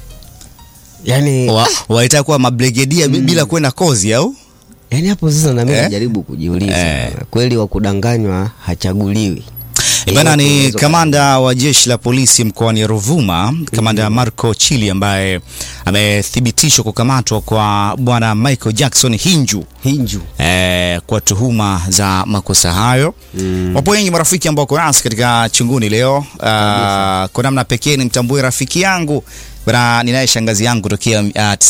yani, Wa, walitaka kuwa mabregedia mm. bila kwenda kozi au? yani hapo sasa na mimi Eh? najaribu kujiuliza Eh. kweli wa kudanganywa hachaguliwi. E Bana ni Yeyote kamanda wa jeshi la polisi mkoani Ruvuma, kamanda Marco Chili ambaye amethibitishwa kukamatwa kwa bwana Michael Jackson Hinju Hinju eh, kwa tuhuma za makosa hayo. Wapo wengi marafiki ambao wako nasi katika chunguni leo. Uh, kwa namna pekee nimtambue rafiki yangu bana, ninaye shangazi yangu tokea uh,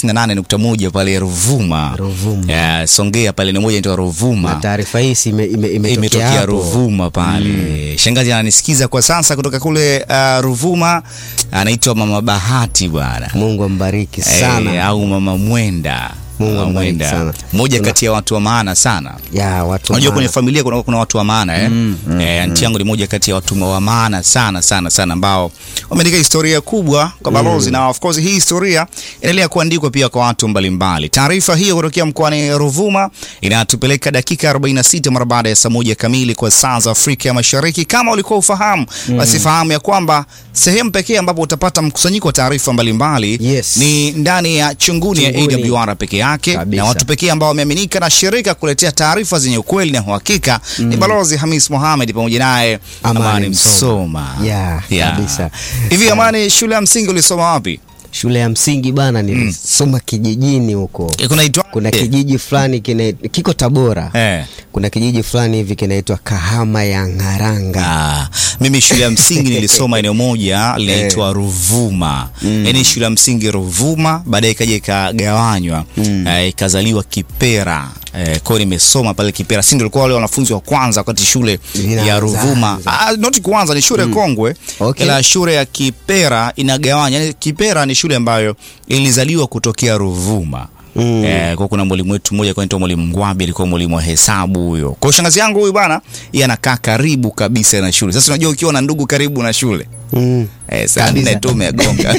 98.1 pale Ruvuma, Ruvuma. Eh, Songea pale ni moja inaitwa na Ruvuma taarifa hii si ime- ime- imetokea imetokea hapo. Ruvuma pale. Shangazi ananisikiza kwa sasa kutoka kule uh, Ruvuma, anaitwa Mama Bahati bwana Mungu ambariki Eh, sana. au Mama Mwenda. Mungu Mama ambariki Mwenda, sana. mmoja Tuna- kati ya watu wa maana sana. ya watu Unajua maana. kwenye familia kuna, kuna watu wa maana eh? Mm, mm, eh, anti yangu ni moja kati ya watu wa maana sana sana sana ambao wameandika historia kubwa kwa balozi na of course hii historia inaendelea kuandikwa pia kwa watu mbalimbali. Taarifa hiyo kutokea mkoani Ruvuma inatupeleka dakika 46 mara baada ya saa moja kamili kwa saa za Afrika ya Mashariki. Kama ulikuwa ufahamu, basi fahamu ya kwamba sehemu pekee ambapo utapata mkusanyiko wa taarifa mbalimbali Yes. ni ndani ya chunguni, Chunguni. ya AWR peke yake Kabisa. na watu pekee ambao wameaminika na shirika kuletea taarifa zenye ukweli na uhakika ni Balozi Hamis Mohamed pamoja naye Amani Amani Msoma. Msoma. Yeah, kabisa. Hivi Amani, shule ya msingi ulisoma wapi? Shule ya msingi bana, nilisoma kijijini huko. Eh, Kunaitwa Kuna eh, kijiji fulani kina kiko Tabora. eh. Kuna kijiji fulani hivi kinaitwa Kahama ya Ng'aranga. Ah, mimi shule ya msingi nilisoma eneo moja linaitwa Ruvuma. Yaani shule ya msingi Ruvuma, baadaye ikaja ikagawanywa eh, ikazaliwa Kipera. Eh, kwa hiyo nimesoma pale Kipera. Si ndio walikuwa wale wanafunzi wa kwanza wakati shule Inaanza, ya Ruvuma. anza. Ah, not kwanza ni shule kongwe. Okay. Ila shule ya Kipera inagawanya. Yaani Kipera ni shule ambayo ilizaliwa kutokea Ruvuma. Mm. Eh, kwa kuna mwalimu wetu mmoja kwa anaitwa mwalimu Ngwabi alikuwa mwalimu wa hesabu huyo. Kwa hiyo shangazi yangu huyu bwana, yeye anakaa karibu kabisa na shule. Sasa unajua ukiwa na ndugu karibu na shule. Mm. Eh, saa Kabisa. nne tu umegonga.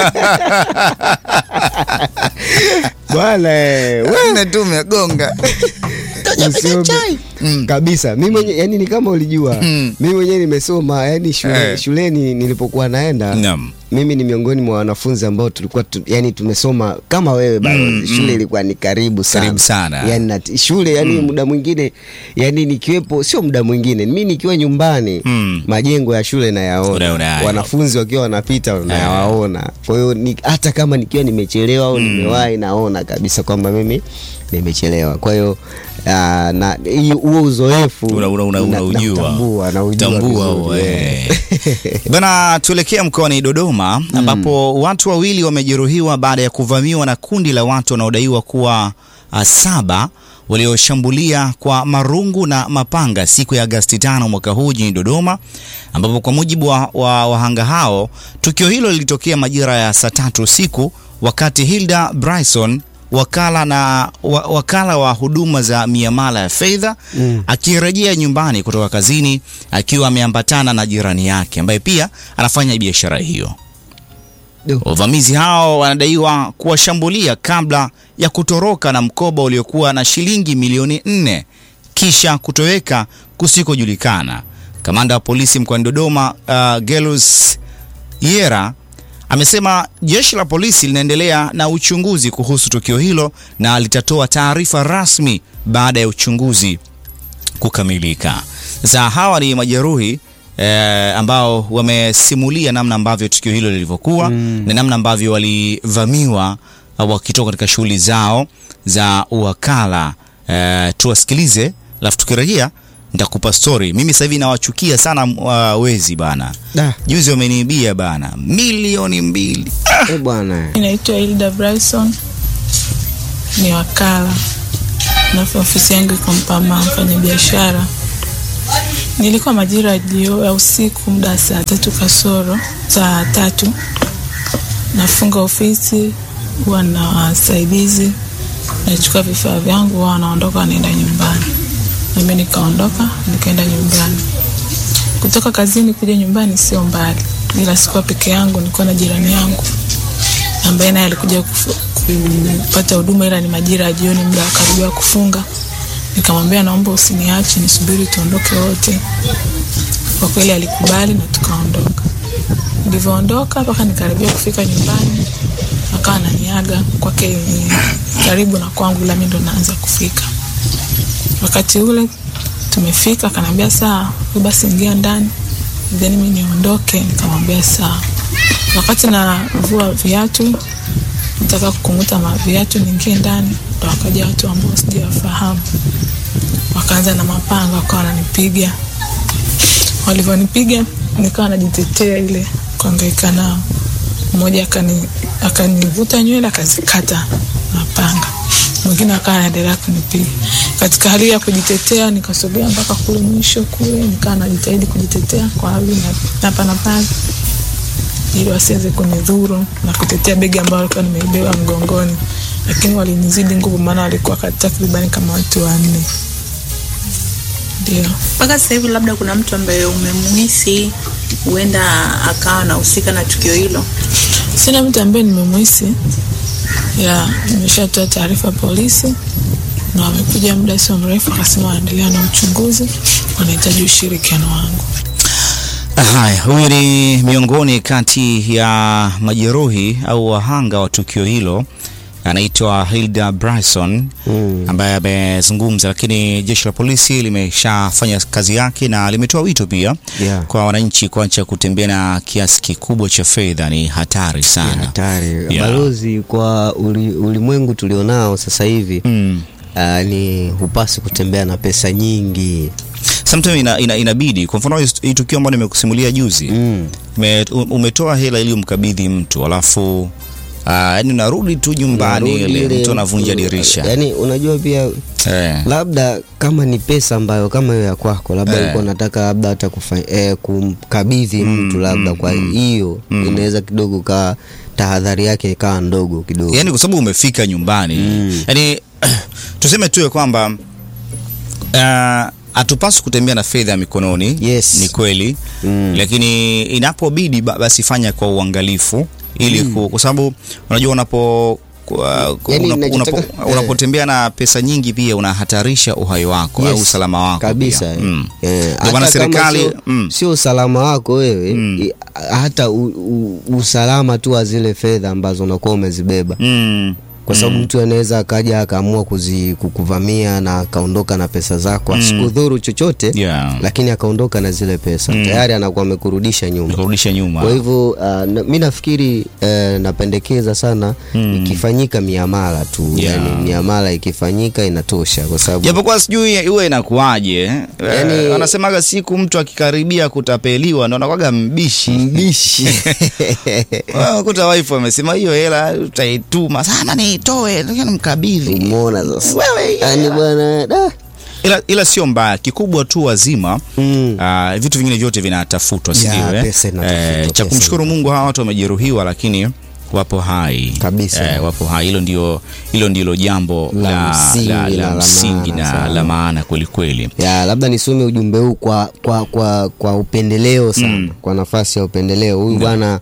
Bwana eh, Saa nne tu umegonga. Usiombe- kabisa mi mwenye yani ni kama ulijua Mm. mi mwenyewe nimesoma yani shule, Eh. shuleni nilipokuwa naenda Naam. mimi ni miongoni mwa wanafunzi ambao tulikuwa tu, yani tumesoma kama wewe balozi Mm, shule mm. ilikuwa ni karibu sana Karibu sana. yani na, shule yani muda mwingine yani nikiwepo sio muda mwingine mi nikiwa nyumbani Mm. majengo ya shule nayaona Unaona hayo. wanafunzi wakiwa wanapita nayawaona kwa hiyo ni, hata kama nikiwa nimechelewa au nimewahi naona kabisa kwamba mimi nimechelewa kwa hiyo ah, na hiyo- huo uzoefu Una- una- una- na- unaujua. nautambua, naujua Tambua vizuri, huo, eh. eh. Bana, tuelekea mkoani Dodoma ambapo watu wawili wamejeruhiwa baada ya kuvamiwa na kundi la watu wanaodaiwa kuwa uh, saba walioshambulia kwa marungu na mapanga siku ya Agasti tano mwaka huu jijini Dodoma, ambapo kwa mujibu wa wa wahanga hao, tukio hilo lilitokea majira ya saa tatu usiku wakati Hilda Bryson wakala na wa, wakala wa huduma za miamala ya fedha akirejea nyumbani kutoka kazini akiwa ameambatana na jirani yake ambaye pia anafanya biashara hiyo. Du. Wavamizi hao wanadaiwa kuwashambulia kabla ya kutoroka na mkoba uliokuwa na shilingi milioni nne kisha kutoweka kusikojulikana. Kamanda wa polisi mkoani Dodoma uh, Gelus Yera amesema jeshi la polisi linaendelea na uchunguzi kuhusu tukio hilo na litatoa taarifa rasmi baada ya uchunguzi kukamilika. Sasa hawa ni majeruhi eh, ambao wamesimulia namna ambavyo tukio hilo lilivyokuwa mm. na namna ambavyo walivamiwa uh, wakitoka katika shughuli zao za uwakala. Eh, tuwasikilize, alafu tukirejea nitakupa story. Mimi sasa hivi nawachukia sana uh, wezi bana. Da. Juzi wameniibia bana milioni mbili. Eh, bwana. Inaitwa Hilda Bryson, ni wakala na ofisi yangu iko Mpama, mfanya biashara. Nilikuwa majira ya jio ya usiku, muda wa saa tatu kasoro saa tatu, nafunga ofisi, huwa na wasaidizi, nachukua vifaa vyangu, wao wanaondoka, wanaenda nyumbani, nami nikaondoka, nikaenda nyumbani. Kutoka kazini kuja nyumbani sio mbali, ila sikuwa peke yangu, nilikuwa na jirani yangu ambaye naye alikuja kufu- kupata huduma, ila ni majira ya jioni, muda wa karibia kufunga. Nikamwambia naomba usiniache, nisubiri tuondoke wote. Kwa kweli alikubali na tukaondoka. Nilivyoondoka mpaka nikaribia kufika nyumbani, akawa ananiaga kwake ni karibu na kwangu, ila mimi ndo naanza kufika. Wakati ule tumefika, akaniambia sawa, wewe basi ingia ndani, then mimi niondoke. Nikamwambia sawa. Wakati navua viatu, nataka kukunguta ma viatu niingie ndani, ndo wakaja watu ambao sijawafahamu, wakaanza na mapanga, wakawa wananipiga. Walivyonipiga nikawa najitetea ile kuangaika nao. Mmoja akani akanivuta nywele akazikata na panga, mwingine akawa anaendelea kunipiga. Katika hali ya kujitetea, nikasogea mpaka kule mwisho kule, nikawa najitahidi kujitetea kwa hali na hapa na pale ili wasiweze kunidhuru na kutetea begi ambalo alikuwa nimeibeba mgongoni, lakini walinizidi nguvu, maana walikuwa ka- takribani kama watu wanne. Ndio mpaka sasa hivi labda kuna mtu ambaye umemuhisi huenda akawa anahusika na tukio hilo sina mtu ambaye nimemuhisi, ya nimeshatoa taarifa polisi na wamekuja muda sio mrefu, akasema wanaendelea na uchunguzi, wanahitaji ushirikiano wangu. Haya, huyu ni miongoni kati ya majeruhi au wahanga wa tukio hilo, anaitwa Hilda Bryson ambaye amezungumza, lakini jeshi la polisi limeshafanya kazi yake na limetoa wito pia Yeah. kwa wananchi kuacha kutembea na kiasi kikubwa cha fedha, ni hatari sana. hatari Yeah. balozi kwa uli, ulimwengu tulionao sasa hivi mm. uh, ni hupasi kutembea na pesa nyingi Sometimes ina, ina, inabidi kwa mfano hii- hii tukio ambayo nimekusimulia juzi mm. Me, umetoa hela ili umkabidhi mtu alafu ah, yaani unarudi tu nyumbani Unarudi ile ile- mtu anavunja dirisha yani unajua pia eh. labda kama ni pesa ambayo kama hiyo ya kwako labda Eh. ulikuwa unataka labda hata kufa, eh, kumkabidhi mtu labda kwa hiyo inaweza kidogo kaa tahadhari yake ikawa ndogo kidogo yaani kwa sababu umefika nyumbani yaani tuseme tu ya kwamba ah, hatupaswi kutembea na fedha ya mikononi Yes. ni kweli Mm. lakini inapobidi ba- basi fanya kwa uangalifu ili ku- kwa sababu unajua unapo kwa- kwa- Yaani unapo- ninachotaka- unapo- eh. unapotembea na pesa nyingi pia unahatarisha uhai wako au Yes. usalama wako kabisa pia. eh. Mm. Eh, Ndio hata maana kama serikali sio- mm. sio usalama wako wewe i- hata u, u, usalama tu wa zile fedha ambazo unakuwa umezibeba Mm. kwa sababu mtu anaweza akaja akaamua kuzi- kukuvamia na akaondoka na pesa zako asikudhuru chochote Yeah. lakini akaondoka na zile pesa tayari anakuwa amekurudisha nyuma kurudisha nyuma kwa hivyo uh, na, mi nafikiri uh, napendekeza sana ikifanyika miamala tu Yeah. yani miamala ikifanyika inatosha kwa sababu japokuwa sijui iwe inakuwaje eh? Yaani- Eh, wanasemaga siku mtu akikaribia kutapeliwa ndo anakwaga mbishi mbishi kuta wife amesema hiyo hela utaituma sana niitoe lakini mkabidhi umeona sasa Wewe, yani bwana da ila, ila sio mbaya kikubwa tu wazima Mm. ah, vitu vingine vyote vinatafutwa si Ya, ndio, eh? pesa inatafutwa, Eh, cha pesa kumshukuru mungu hawa watu wamejeruhiwa lakini wapo hai Kabisa. eh, wapo hai hilo ndio hilo ndilo jambo La la, msingi la, na la la msingi maana na sana. la maana kwelikweli ya labda nisome ujumbe huu kwa, kwa, kwa, kwa upendeleo sana Mm. kwa nafasi ya upendeleo huyu bwana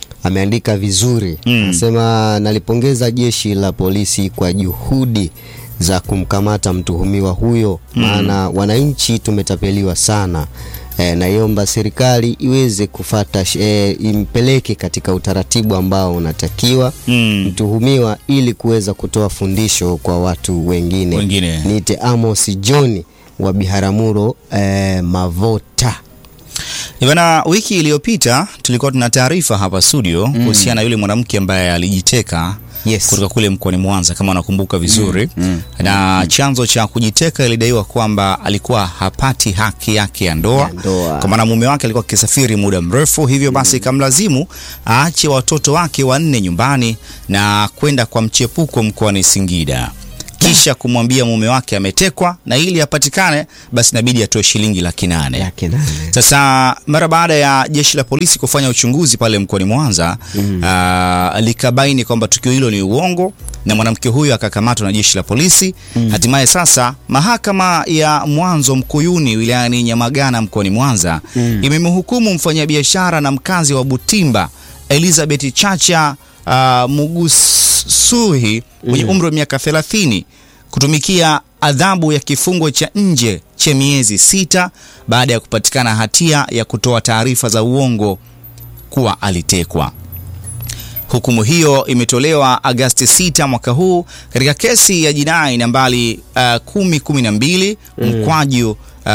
ameandika vizuri Mm. anasema nalipongeza jeshi la polisi kwa juhudi za kumkamata mtuhumiwa huyo, maana wananchi tumetapeliwa sana. E, naiomba serikali iweze kufata e, impeleke katika utaratibu ambao unatakiwa mtuhumiwa ili kuweza kutoa fundisho kwa watu wengine. Wengine. Niite Amos John wa Biharamulo e, Mavota. Ivana, wiki iliyopita tulikuwa tuna taarifa hapa studio Mm. kuhusiana na yule mwanamke ambaye alijiteka Yes. kutoka kule mkoani Mwanza kama unakumbuka vizuri na chanzo cha kujiteka ilidaiwa kwamba alikuwa hapati haki yake ya ndoa, kwa maana mume wake alikuwa akisafiri muda mrefu, hivyo basi ikamlazimu aache watoto wake wanne nyumbani na kwenda kwa mchepuko mkoani Singida kisha kumwambia mume wake ametekwa na ili apatikane basi inabidi atoe shilingi laki nane. Sasa mara baada ya jeshi la polisi kufanya uchunguzi pale mkoani Mwanza ah, likabaini kwamba tukio hilo ni uongo na mwanamke huyo akakamatwa na jeshi la polisi. Hatimaye sasa mahakama ya Mwanzo Mkuyuni wilayani Nyamagana mkoani Mwanza imemhukumu mfanyabiashara na mkazi wa Butimba Elizabeth Chacha uh, Mugusuhi mwenye umri wa miaka 30 kutumikia adhabu ya kifungo cha nje cha miezi sita baada ya kupatikana hatia ya kutoa taarifa za uongo kuwa alitekwa. Hukumu hiyo imetolewa Agasti 6 mwaka huu katika kesi ya jinai nambari uh, 1012 Mm. mkwaju uh,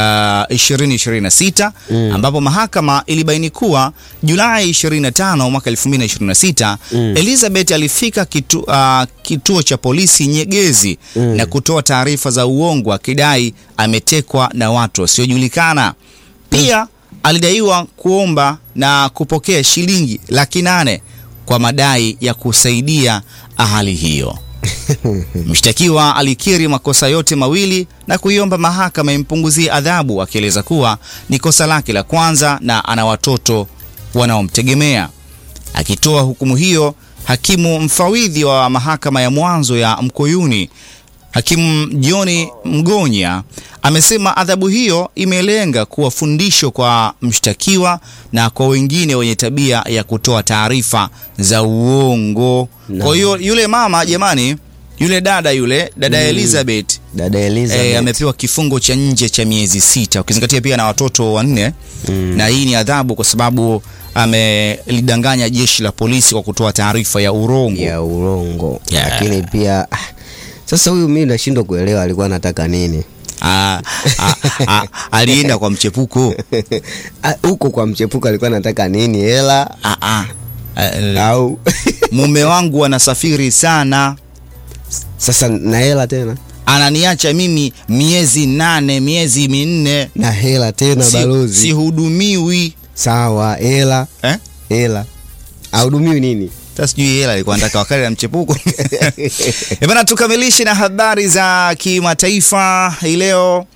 2026 Mm. ambapo mahakama ilibaini kuwa Julai 25 mwaka 2026 Mm. Elizabeth alifika kitu, uh, kituo cha polisi Nyegezi Mm. na kutoa taarifa za uongo akidai ametekwa na watu wasiojulikana. Pia alidaiwa kuomba na kupokea shilingi laki nane kwa madai ya kusaidia hali hiyo. Mshtakiwa alikiri makosa yote mawili na kuiomba mahakama impunguzie adhabu, akieleza kuwa ni kosa lake la kwanza na ana watoto wanaomtegemea. Akitoa hukumu hiyo, hakimu mfawidhi wa mahakama ya mwanzo ya Mkoyuni Hakimu John Mgonya amesema adhabu hiyo imelenga kuwa fundisho kwa mshtakiwa na kwa wengine wenye tabia ya kutoa taarifa za uongo. Kwa hiyo yule mama jamani, yule dada yule dada Mm. Elizabeth Dada Elizabeth. eh, amepewa kifungo cha nje cha miezi sita ukizingatia pia na watoto wanne na hii ni adhabu kwa sababu amelidanganya jeshi la polisi kwa kutoa taarifa ya urongo ya urongo Yeah. lakini pia ah, sasa huyu mimi nashindwa kuelewa alikuwa anataka nini Ah, ah, ah, alienda kwa mchepuko Ah, huko kwa mchepuko alikuwa anataka nini hela ah, ah. au mume wangu anasafiri sana sasa na hela tena ananiacha mimi miezi nane miezi minne na hela tena Si- balozi sihudumiwi sawa hela eh? hela audumiwi nini Sasa sijui hela alikuwa anataka wakati na mchepuko Eh bana, tukamilishe na habari za kimataifa hii leo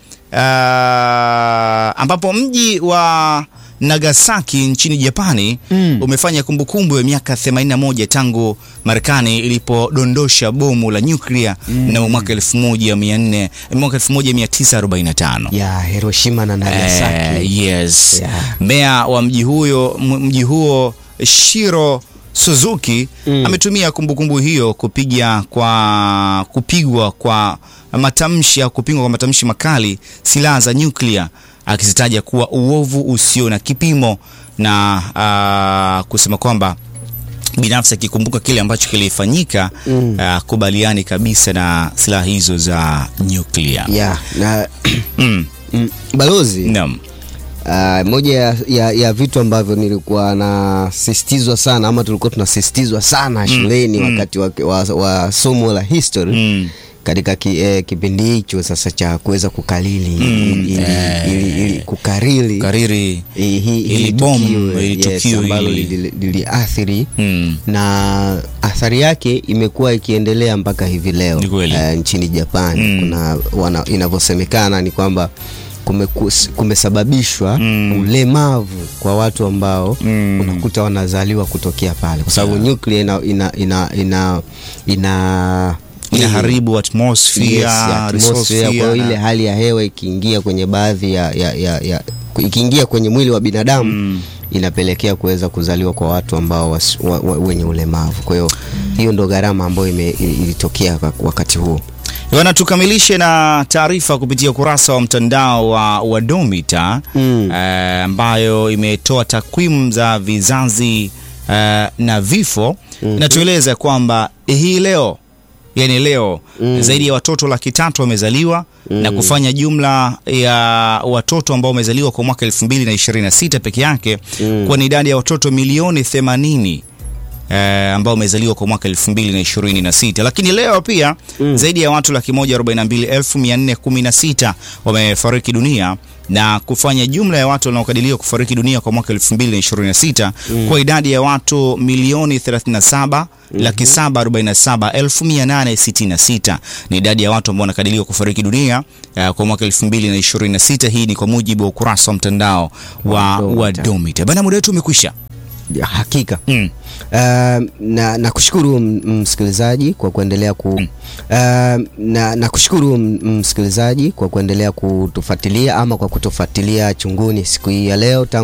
ah, ambapo mji wa Nagasaki nchini Japani umefanya kumbukumbu ya miaka 81 tangu Marekani ilipodondosha bomu la nyuklia mnamo mwaka 1400 mwaka 1945. ya Hiroshima na Nagasaki Eh, yes. Yeah. Meya wa mji huyo m- mji huo Shiro Suzuki ametumia kumbukumbu hiyo kupiga kwa kupigwa kwa matamshi au kupingwa kwa matamshi makali silaha za nyuklia akizitaja kuwa uovu usio na kipimo na ah, kusema kwamba binafsi akikumbuka kile ambacho kilifanyika Mm. ah, kubaliani kabisa na silaha hizo za nyuklia. ya na Mm. mm, balozi Naam. Uh, moja ya, ya, ya vitu ambavyo nilikuwa nasisitizwa sana ama tulikuwa tunasisitizwa sana shuleni wakati wa, wa, wa somo la history katika ki, eh, kipindi hicho sasa cha kuweza kukalili ili, ili, ili, ili kukariri Kariri hii- hii- ili hili bomu, tukio, ili yes, tukio ambalo hili. lili- liliathiri Mm. na athari yake imekuwa ikiendelea mpaka hivi leo Ni kweli. eh, nchini Japan Mm. kuna wana, inavyosemekana ni kwamba kumekus- kumesababishwa ulemavu kwa watu ambao unakuta wanazaliwa kutokea pale kwa sababu nyuklia ina ina ina ina, ina inaharibu atmosphere, Yes, ya atmosphere. Kwa hiyo resource ile hali ya hewa ikiingia kwenye baadhi ya, ya, ya, ya ikiingia kwenye mwili wa binadamu inapelekea kuweza kuzaliwa kwa watu ambao was, wa, wa, wenye ulemavu. Kwa hiyo hiyo ndo gharama ambayo ime- ili- ilitokea kwa- wakati huo. Bwana, tukamilishe na taarifa kupitia ukurasa wa mtandao wa, wa Domita Mm. eh, ambayo imetoa takwimu za vizazi eh, na vifo inatueleza kwamba hii leo yani leo zaidi ya watoto laki tatu wamezaliwa na kufanya jumla ya watoto ambao wamezaliwa kwa mwaka 2026 peke yake kuwa ni idadi ya watoto milioni 80 eh, ambao wamezaliwa kwa mwaka 2026 lakini leo pia zaidi ya watu laki moja arobaini na mbili elfu mia nne kumi na sita wamefariki dunia na kufanya jumla ya watu wanaokadiriwa kufariki dunia kwa mwaka 2026 kwa idadi ya watu milioni 37 laki saba arobaini na saba elfu mia nane sitini na sita ni idadi ya watu ambao wanakadiriwa kufariki dunia eh, kwa mwaka 2026. Hii ni kwa mujibu wa ukurasa wa mtandao wa, wa Domita. Bana, muda wetu umekwisha. Ya, hakika Mm. Uh, na nakushukuru m- msikilizaji kwa kuendelea ku uh, na nakushukuru m- msikilizaji kwa kuendelea kutufuatilia ama kwa kutufuatilia chunguni siku hii ya leo tangu